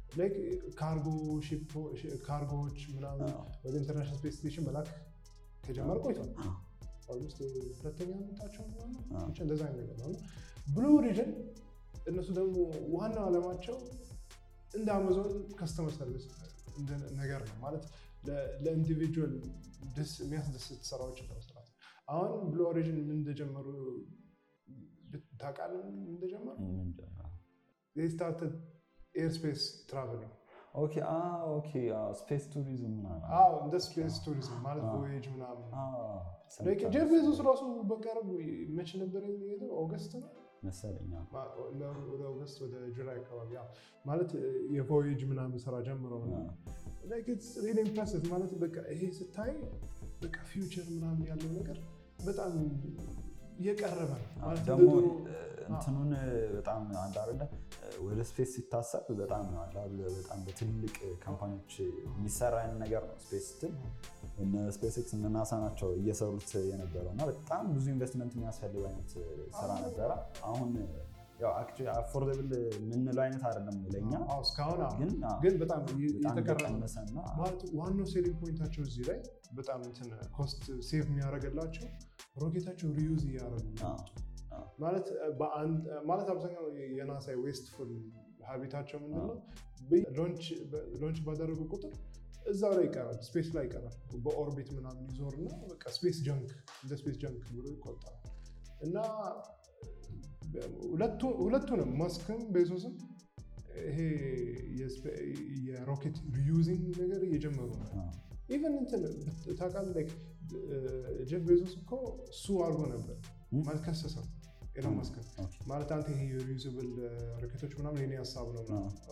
A: ካርጎ ካርጎዎች ምናምን ወደ ኢንተርናሽናል ስፔስ ስቴሽን መላክ ከጀመረ ቆይቷል። ኦልሞስት ሁለተኛ ዓመታቸው ብቻ እንደዛ አይነት ነገር ነው። ብሉ ኦሪጅን እነሱ ደግሞ ዋናው ዓላማቸው እንደ አማዞን ከስተመር ሰርቪስ ነገር ነው ማለት ለኢንዲቪጁዋል ደስ የሚያስደስት ስራዎችን ለመስራት አሁን ብሉ ኦሪጅን ምን እንደጀመሩ ታውቃለህ? ምን እንደጀመሩ ስታርትድ ኤርስፔስ ትራቨሊንግ
B: ስፔስ ቱሪዝም ምናምን
A: እንደ ስፔስ ቱሪዝም ማለት ቮዬጅ ምናምን ጄፍ ቤዞስ ራሱ በቅርብ መች ነበር የሄደው? ኦገስት ነው
B: መሰለኝ
A: ወደ ኦገስት ወደ ጁላይ አካባቢ ማለት የቮዬጅ ምናምን ስራ ጀምረው ኢምፕሬሲቭ ማለት በቃ ይሄ ስታይ በቃ ፊውቸር ምናምን ያለው ነገር በጣም እየቀረበ ነው
B: ደግሞ እንትኑን በጣም አንድ አይደለ ወደ ስፔስ ሲታሰብ በጣም በጣም በትልቅ ካምፓኒዎች የሚሰራ አይነት ነገር ነው። ስፔስ ስትል እነ ስፔስ ኤክስ እነ ናሳ ናቸው እየሰሩት የነበረው እና በጣም ብዙ ኢንቨስትመንት የሚያስፈልግ አይነት ስራ ነበረ። አሁን አፎርደብል የምንለው አይነት አይደለም ለኛ
A: እስካሁን
B: ግን
A: ግን በጣም
B: የተቀነሰ እና
A: ዋናው ሴሊንግ ፖይንታቸው እዚህ ላይ በጣም እንትን ኮስት ሴቭ የሚያደርግላቸው ሮኬታቸው ሪዩዝ እያደረጉ ማለት ማለት አብዛኛው የናሳ ዌስትፉል ሀቢታቸው ምንድነው ሎንች ባደረጉ ቁጥር እዛው ላይ ይቀራል፣ ስፔስ ላይ ይቀራል። በኦርቢት ምናምን ይዞር እና በቃ ስፔስ ጀንክ እንደ ስፔስ ጀንክ ብሎ ይቆጠራል። እና ሁለቱንም ማስክም ቤዞስም ይሄ የሮኬት ሪዩዚንግ ነገር እየጀመሩ ነው። ኢቨን እንትን ታውቃለህ ጀፍ ቤዞስ እኮ እሱ አድርጎ ነበር ማለት ከሰሰው ኤሎን መስክ ማለት አንተ ይሄ ሪዩዝብል ሮኬቶች ምናምን የኔ ሀሳብ ነው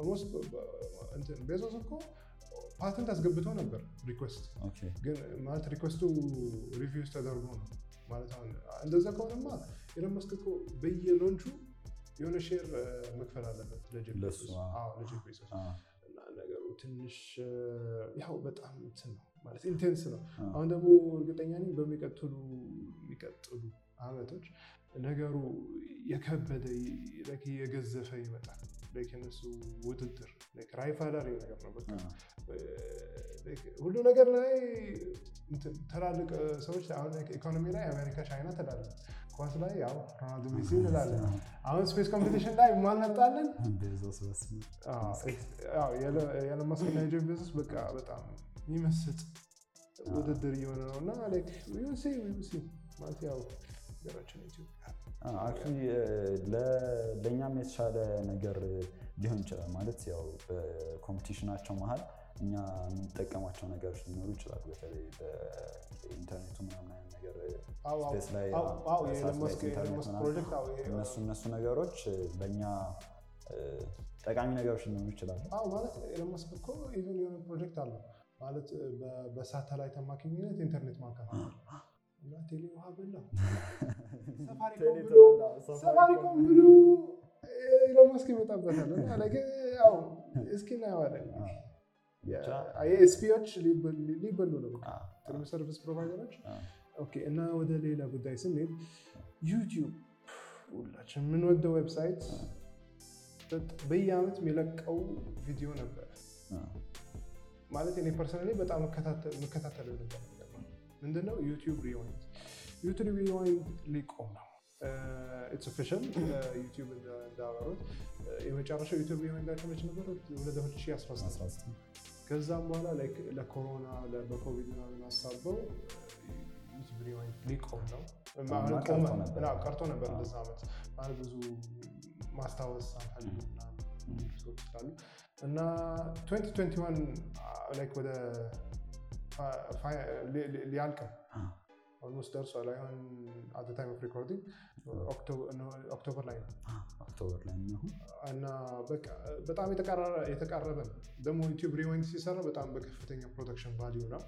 A: ቤዞስ እኮ ፓተንት አስገብተው ነበር ሪኩዌስት ግን ማለት ሪኩዌስቱ ሪቪውስ ተደርጎ ነው ማለት አሁን እንደዛ ከሆነማ ኤሎን መስክ እኮ በየሎንቹ የሆነ ሼር መክፈል አለበት ለጀፍ ቤዞስ እና ነገሩ ትንሽ ያው በጣም እንትን ነው ማለት ኢንቴንስ ነው። አሁን ደግሞ እርግጠኛ ነኝ በሚቀጥሉ የሚቀጥሉ አመቶች ነገሩ የከበደ የገዘፈ ይመጣል። እነሱ ውድድር ራይቫላሪ ነገር ነው። በቃ ሁሉ ነገር ላይ ትላልቅ ሰዎች አሁን ኢኮኖሚ ላይ አሜሪካ፣ ቻይና ትላለን። ኳስ ላይ ያው ሮናልዶ ሜሲ እንላለን። አሁን ስፔስ ኮምፒቲሽን ላይ ማን መጣለን? የኤሎን መስክ እና የጄፍ ቤዞስ በቃ በጣም የሚመስጥ ውድድር እየሆነ ነው እና ማለት ያው ሀገራችን ኢትዮጵያ
B: ለእኛም የተሻለ ነገር ሊሆን ይችላል። ማለት ያው በኮምፒቲሽናቸው መሀል እኛ የምንጠቀማቸው ነገሮች ሊኖሩ ይችላሉ። በተለይ በኢንተርኔቱ ምናምን አይነት ነገር ስፔስ ላይ እነሱ እነሱ ነገሮች ለእኛ ጠቃሚ ነገሮች ሊኖሩ ይችላሉ።
A: ማለት ኤሎን መስክ እኮ ኢቨን የሆነ ፕሮጀክት አለው ማለት በሳተላይት አማካኝነት ኢንተርኔት ማከፋፈል እና ቴሌ ውሃ በላው ሰፋሪኮም ብሎ ኤሎን መስክ ይመጣበታል። እስኪ እናየዋለን። ኤስፒዎች ሊበሉ ነው ሰርቪስ ፕሮቫይደሮች። እና ወደ ሌላ ጉዳይ ስንሄድ ዩቲዩብ ሁላችን የምንወደው ዌብሳይት በየአመት የሚለቀው ቪዲዮ ነበር። ማለት እኔ ፐርሰናሊ በጣም የምከታተለው ነበር። ምንድነው ዩቲዩብ ሪዋይንድ ዩቲዩብ ሪዋይንድ ሊቆም ነው። ኢትስ ኦፊሻል ዩቲዩብ እንዳበሩት የመጨረሻው ዩቲዩብ ሪዋይንዳቸው መች ነበር? ወደ 2016 ከዛም በኋላ ለኮሮና በኮቪድ ምናምን አሳበው ዩቲዩብ ሪዋይንድ ሊቆም ነው። ቀርቶ ነበር እንደዛ ዓመት ማለት ብዙ ማስታወስ አንፈልግ ሰዎች ስላሉ እና 2021 ወደ ሊያልቅ ኦልሞስት ደርሷል። አሁን አት ታይም ኦፍ ሪኮርዲንግ ኦክቶበር ላይ ነው እና በጣም የተቃረበ ነው። ደግሞ ዩቲዩብ ሪዋይንድ ሲሰራ በጣም በከፍተኛ ፕሮዳክሽን ቫሊዩ ነው።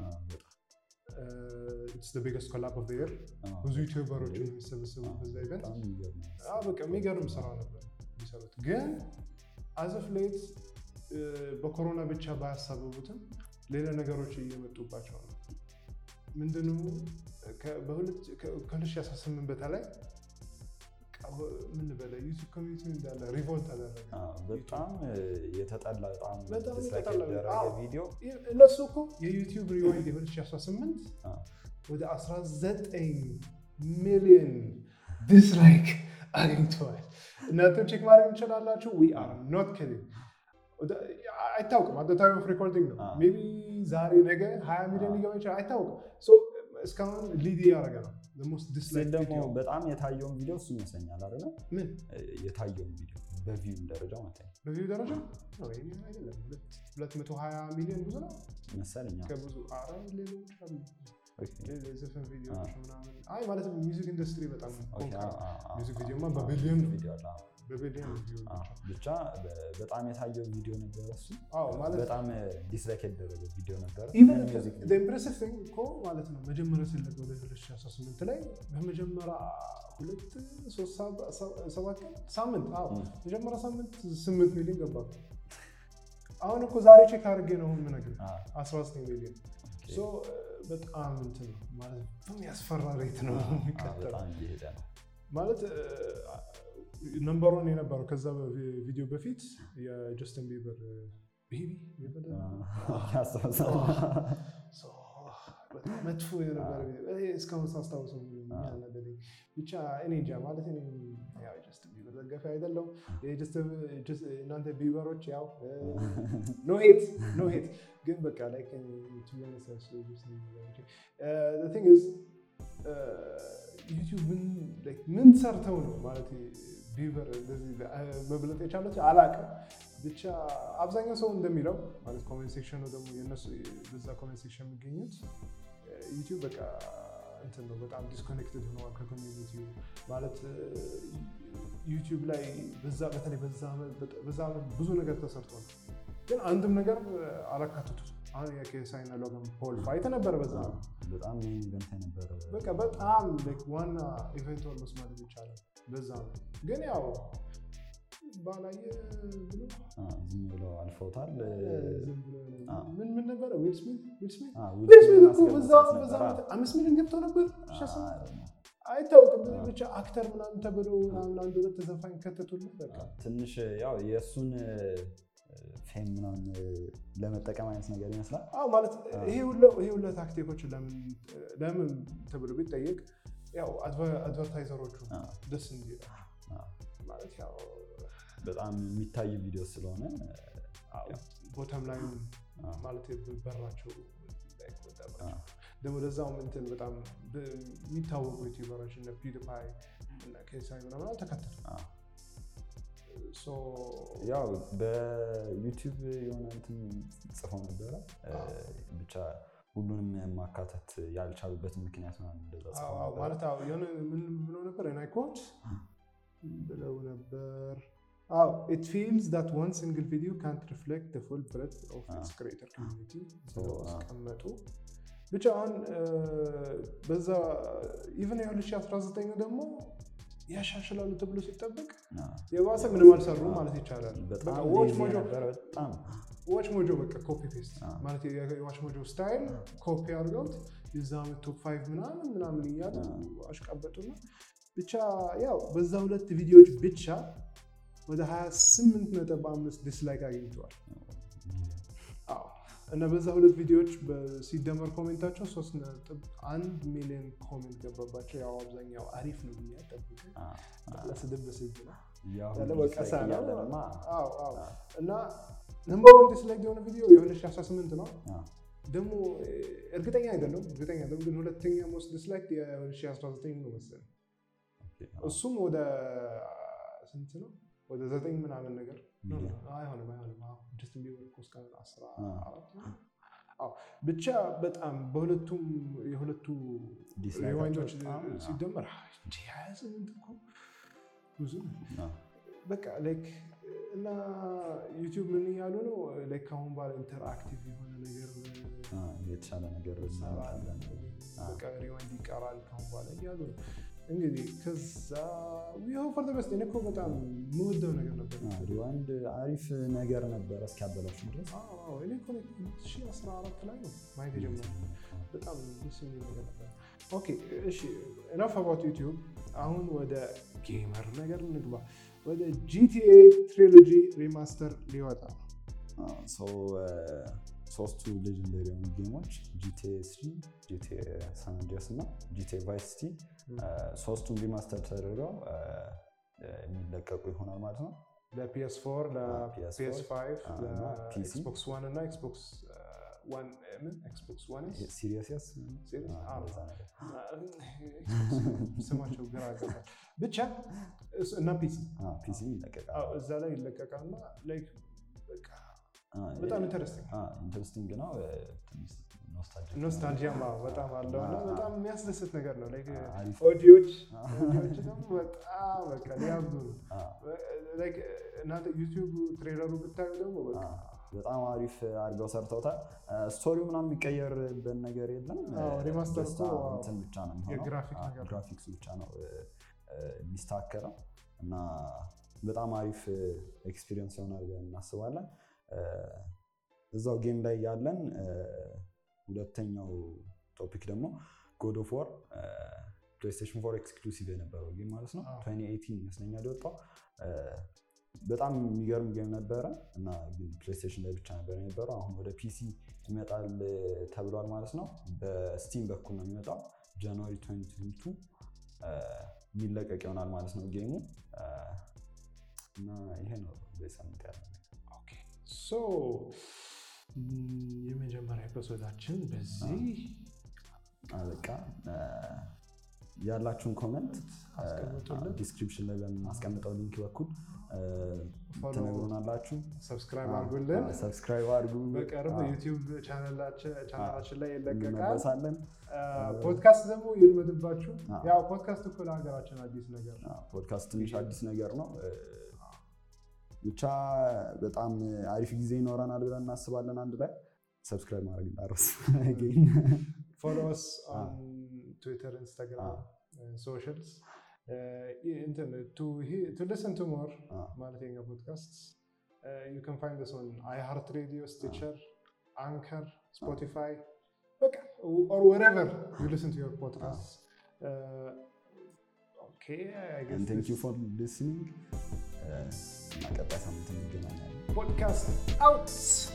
A: ኢትስ ቢገስት ኮላብ ኦፍ የር ብዙ ዩቲዩበሮችን የሚሰበሰቡ በዛ ኢቨንት በቃ የሚገርም ስራ ነበር የሚሰሩት ግን አዘፍ ሌት በኮሮና ብቻ ባያሳበቡትም ሌላ ነገሮች እየመጡባቸው ነው። ምንድነው ከ2018 በተለይ ምን በለ ዩቲዩብ ኮሚኒቲ እንዳለ ሪቮልት አደረገ።
B: አዎ፣ በጣም የተጠላ በጣም
A: በጣም
B: ዲስላይክ
A: የተጠላ
B: የተደረገ
A: አዎ።
B: ቪዲዮ
A: እነሱ እኮ የዩቲዩብ ሪዋይንድ የ2018
B: አዎ።
A: ወደ 19 ሚሊዮን ዲስላይክ አግኝተዋል። እናንተም ቼክ ማድረግ እንችላላችሁ። ዊ አር ኖት ኪዲንግ አይታወቅም። አት ታይም ኦፍ ሪኮርዲንግ ነው።
B: አዎ።
A: ሜይ ቢ ዛሬ ነገ 20 ሚሊዮን ሊገባ ይችላል። አይታወቅም። ሶ እስካሁን ሊድ እያደረገ ነው። ሞስት
B: ሲል
A: ዲስላይክ
B: ደግሞ
A: ቪዲዮ
B: በጣም የታየውን ቪዲዮ እሱ ይመስለኛል አይደለ?
A: ምን
B: የታየውን ቪዲዮ በቪው ደረጃ ማለት ነው
A: በቪው ደረጃ ነው? ይሄ አይደለም። ሁለት- 220 ሚሊዮን ብዙ ነው።
B: መሰለኝ። አዎ።
A: ከብዙ አረ ሌሎች አሉ
B: ኦኬ፣
A: የዘፈን ቪዲዮዎች
B: አዎ።
A: ምናምን አይ ማለት ሚውዚክ ኢንዱስትሪ በጣም
B: ኦኬ፣
A: ኮንካ
B: አዎ፣ አዎ፣ አዎ፣
A: ሚውዚክ
B: አዎ፣
A: ቪዲዮማ
B: አዎ፣
A: በቢሊዮን ነው።
B: ቪዲዮ አለ። አዎ።
A: በቢሊዮን ቪው
B: አዎ፣ ብቻ በ- በጣም የታየው ቪዲዮ ነበረ እሱ።
A: አዎ ማለት
B: በጣም ዲስላይክ የተደረገው ቪዲዮ ነበረ።
A: ኢቨን
B: ምን music video?
A: ኢምፕሬሲቭ ቲንግ እኮ ማለት ነው መጀመሪያ ሲለቀቅ ወደ 2018 ላይ በመጀመሪያ ሁለት ሶስት ሰባ- ሰባ- ሰባት ቀን ሳምንት አዎ
B: ም።
A: መጀመሪያ ሳምንት ስምንት ሚሊዮን ገባ። አሁን እኮ ዛሬ ቼክ አድርጌ ነው የምነግርህ
B: አዎ፣
A: 19 ሚሊዮን
B: ኦኬ።
A: ሶ በጣም እንትን ነው ማለት በሚያስፈራ ሬት ነው
B: አዎ፣
A: የሚቀጥለው
B: በጣም እየሄደ ነው።
A: ማለት ነምበር ዋን የነበረው ከዛ ቪዲዮ በፊት የጀስትን ቢበር ቤቢ
B: ያስታውሳል።
A: በጣም መጥፎ የነበረ ቪዲዮ ይሄ እስካሁን ሳስታውሰው ያናደደኝ ብቻ እኔ እንጃ ማለት እኔ ያው ጀስትን ቢበር ደጋፊ አይደለሁም። እናንተ ቢበሮች ያው ኖ ሄት ኖ ሄት ግን በቃ ላይ ዩቲዩብ ምን ሰርተው ነው ማለት ቢቨር እንደዚህ መብለጥ የቻለች አላውቅም። ብቻ አብዛኛው ሰው እንደሚለው ማለት ኮሜንት ሴክሽኑ ደግሞ የነሱ በዛ ኮሜንት ሴክሽን የሚገኙት ዩቲዩብ በቃ እንትን ነው በጣም ዲስኮኔክትድ ሆነዋል ከኮሚኒቲው ማለት ዩቲዩብ ላይ በዛ በተለይ በዛ ዓመት ብዙ ነገር ተሰርቷል፣ ግን አንድም ነገር አላካተቱት። አሁን የኬሳይና ሎጋን ፖል ፋይት ነበረ በዛ
B: በጣም ሜን ኢቨንት የነበረ
A: በቃ በጣም ዋና ኢቨንት ኦልሞስት ማለት ይቻላል በዛ ነው። ግን ያው ባላየ ብሎ
B: ዝም ብለው አልፈውታል።
A: ዝም ብሎ ምን ምን ነበረ ዊል ስሚት ዊል ስሚት
B: አዎ፣
A: ዊል ስሚት እኮ በዛ
B: አስገብቶት
A: በዛ
B: ነበር።
A: ዓመት አምስት ሚሊዮን ገብቶ ነበር
B: አዎ፣
A: አይታወቅም። ብቻ አክተር ምናምን ተብሎ ምናምን አንድ ሁለት ተዘፋኝ ከተቱልን በቃ
B: ትንሽ ያው የእሱን ፌም ምናምን ለመጠቀም አይነት ነገር ይመስላል።
A: አዎ ማለት ይሄ ሁሉ ይሄ ሁሉ ታክቲኮች ለምን ለምን ተብሎ ቢጠየቅ ያው አድቨርታይዘሮቹ
B: አዎ፣
A: ደስ እንዲል
B: አዎ።
A: ማለት ያው
B: በጣም የሚታይ ቪዲዮ ስለሆነ
A: ቦተም ላይ
B: አዎ።
A: ማለት በራቸው እንዳይቆጠባቸው
B: አዎ።
A: ደግሞ ለዛውም እንትን በጣም የሚታወቁ ዩቲዩበሮች እነ ፒውዲፓይ እና ኬሳይ ምናምን አልተካተቱ
B: አዎ።
A: ሶ
B: ያው በዩቲዩብ የሆነ እንትን ጽፎ ነበረ እ፣ ብቻ ሁሉንም ማካተት ያልቻሉበት ምክንያት ምናምን እንደዛ ጽፎ
A: አዎ፣ አዎ፣
B: ነበረ።
A: ማለት አዎ የሆነ ምን ብለው ነበር ናይኮት ብለው ነበር አዎ ኢት ፊልስ ዳት ዋን ሲንግል ቪዲዮ ካንት ሪፍሌክት ፉል ብሬት ኦፍ ኢትስ ክሬተር ኮሚኒቲ ብለው
B: አዎ።
A: አስቀመጡ። ብቻ አሁን እ፣ በዛ ኢቨን የ2019 ደግሞ ያሻሽላሉ ተብሎ ሲጠበቅ
B: አዎ።
A: የባሰ ምንም አልሰሩ ማለት ይቻላል።
B: በጣም
A: በቃ ዎች
B: ሌዚ
A: ሞጆ
B: ነበረ በጣም
A: ዋች ሞጆ በቃ ኮፒ ፔስት
B: አዎ።
A: ማለት የዋች ሞጆ ስታይል ኮፒ አድርገውት የዛ ዓመት ቶፕ ፋይቭ ምናምን ምናምን እያሉ አሽቃበጡና ብቻ ያው በዛ ሁለት ቪዲዮዎች ብቻ ወደ 28 ነጥብ አምስት ዲስላይክ አግኝተዋል። አዎ እና በዛ ሁለት ቪዲዮዎች በ- ሲደመር ኮሜንታቸው ሶስት ነጥብ አንድ ሚሊዮን ኮሜንት ገባባቸው። ያው አብዛኛው አሪፍ ነው ብዬ ጠብቅ ለስድብ በስድብ ነው
B: ያው
A: ያለ
B: ሁሉ
A: ወቀሳ
B: ዲስላይክ
A: ነው።
B: እያለንማ፣
A: አዎ አዎ
B: አዎ።
A: እና ነምበር ዋን ዲስላይክ የሆነ ቪዲዮ የ2018 ነው።
B: አዎ።
A: ደግሞ እርግጠኛ አይደለም እርግጠኛ አይደለም ግን ሁለተኛ ሞስት ዲስላይክ የ2019 ነው መሰለኝ።
B: ኦኬ፣
A: እሱም ወደ ስንት ነው? ወደ ዘጠኝ ምናምን ነገር ነው።
B: ሚሊዮን።
A: አይሆንም አይሆንም። አዎ ጀስትን ቢበር እኮ እስከ አስራ
B: አዎ።
A: አራት ነው። አዎ ብቻ በጣም በሁለቱም የሁለቱ
B: ዲስላይካቸው
A: ሪዋይንዶች
B: በጣም፣ አዎ።
A: ሲደመር እንዲ ሀያ ስምንት እኮ ብዙ ነው።
B: አዎ።
A: በቃ ላይክ እና ዩቲዩብ ምን እያሉ ነው ላይክ ከአሁን በኋላ ኢንተርአክቲቭ የሆነ ነገር
B: አዎ፣ የተሻለ ነገር እናመጣለን። አዎ።
A: በቃ ሪዋይንድ ይቀራል ከአሁን በኋላ እያሉ ነው። እንግዲህ ከዛ ይኸው ፈር በስት እኔ እኮ በጣም የምወደው ነገር ነበር።
B: አዎ፣ ሪዋንድ አሪፍ ነገር ነበረ እስኪያበላሹ ድረስ
A: አዎ፣ አዎ፣ እኔ እኮ 2014 ላይ ነው ማየት የጀመርኩት። በጣም ደስ የሚል ነገር ነበር። ኦኬ እሺ ኢናፍ አባውት ዩቲዩብ አሁን ወደ ጌመር ነገር እንግባ ወደ ጂቲኤ ትሪሎጂ ሪማስተር ሊወጣ
B: ሶስቱ ሌጀንደሪ የሆኑ ጌሞች ጂቲኤ ስሪ ጂቲኤ ሳን አንድሪያስ እና ጂቲኤ ቫይስ ሲቲ ሶስቱም ሪማስተር ተደርገው የሚለቀቁ ይሆናል ማለት ነው
A: ለፒኤስ4 ለፒኤስ5
B: እና ፒሲ
A: ለኤክስቦክስ ዋን እና ኤክስቦክስ ዋን ምን ኤክስቦክስ ዋን
B: ሲሪየስ ያስ
A: Serious? አዎ።
B: እንደዛ ነገር
A: ስማቸው ግራ ገባል ብቻ እሱ- እና ፒሲ
B: ፒሲ ይለቀቃል
A: አዎ፣ እዛ ላይ ይለቀቃል እና ላይክ በቃ
B: አ፣
A: በጣም ኢንተረስቲንግ
B: አ፣ ኢንተረስቲንግ ነው ትንሽ ኖስታልጂክ ነው።
A: ኖስታልጂያማ በጣም አለው እና
B: አዎ።
A: በጣም የሚያስደስት ነገር ነው ላይክ
B: አሪፍ
A: ኦዲዮች ኦዲዮች ደግሞ በጣም በቃ ሊያብዱ ነው
B: አ፣
A: ላይክ እናንተ ዩቲዩብ ትሬለሩ ብታዩ ደግሞ በቃ
B: አ፣ በጣም አሪፍ አድርገው ሰርተውታል። ስቶሪው ምናምን የሚቀየርበት ነገር የለም።
A: አዎ፣ ሪማስተር
B: ጀስት
A: እኮ
B: እንትን ብቻ ነው የሚሆነው።
A: የግራፊክ
B: አ፣
A: ነገር ነው።
B: ግራፊክሱ ብቻ ነው እ፣ እ፣ የሚስተካከለው እና በጣም አሪፍ ኤክስፒሪየንስ ይሆናል ብለን እናስባለን። እ፣ እዛው ጌም ላይ ያለን እ፣ ሁለተኛው ቶፒክ ደግሞ ጎድ ኦፍ ዋር ፕሌይስቴሽን ፎር ኤክስክሉሲቭ የነበረው ጌም ማለት ነው።
A: አዎ።
B: 2018 ይመስለኛል የወጣው እ፣ በጣም የሚገርም ጌም ነበረ እና ግን ፕሌይስቴሽን ላይ ብቻ ነበር የነበረው። አሁን ወደ ፒሲ ይመጣል ተብሏል ማለት ነው። በስቲም በኩል ነው የሚመጣው ጃንዋሪ 2022 እ፣ የሚለቀቅ ይሆናል ማለት ነው ጌሙ እ፣ እና ይሄ ነው በሳምንት ያለ
A: ኦኬ ሶ ም፣ የመጀመሪያ ኤፒሶዳችን በዚህ
B: በቃ ያላችሁን ኮመንት
A: አስቀምጡልን።
B: ዲስክሪፕሽን ላይ በምናስቀምጠው ሊንክ በኩል እ፣
A: Follow-
B: ትነግሩናላችሁ።
A: ሰብስክራይብ አድርጉልን።
B: ሰብስክራይብ አድርጉ።
A: በቅርብ
B: አዎ፣
A: ዩቲዩብ ቻናላችን ቻናላችን ላይ ይለቀቃል።
B: እንመለሳለን።
A: ፖድካስት ደግሞ ይልመድባችሁ።
B: አዎ።
A: ያው ፖድካስት እኮ ለሀገራችን አዲስ ነገር ነው።
B: አዎ፣ ፖድካስት ትንሽ አዲስ ነገር ነው። እ፣ ብቻ በጣም አሪፍ ጊዜ ይኖረናል ብለን እናስባለን። አንድ ላይ ሰብስክራይብ ማድረግ እንዳረስ
A: ፎሎወስ ኦን ትዊተር፣ ኢንስታግራም፣
B: አዎ።
A: ሶሻልስ እንትን ቱ ሊስን ቱ ሞር
B: አዎ።
A: ማለት የኛ ፖድካስት ዩ ካን ፋይንድ ስ ኦን አይ ሃርት ሬዲዮ፣ ስቲቸር፣ አንከር፣ ስፖቲፋይ በቃ ኦር ወሬቨር ዩ ሊስን ቱ ዮር ፖድካስት ኦኬ አይ
B: ቴንክ ዩ
A: ጌስ
B: ፎር ሊስኒንግ እና ቀጣይ ሳምንት እንገናኛለን።
A: ፖድካስት አውት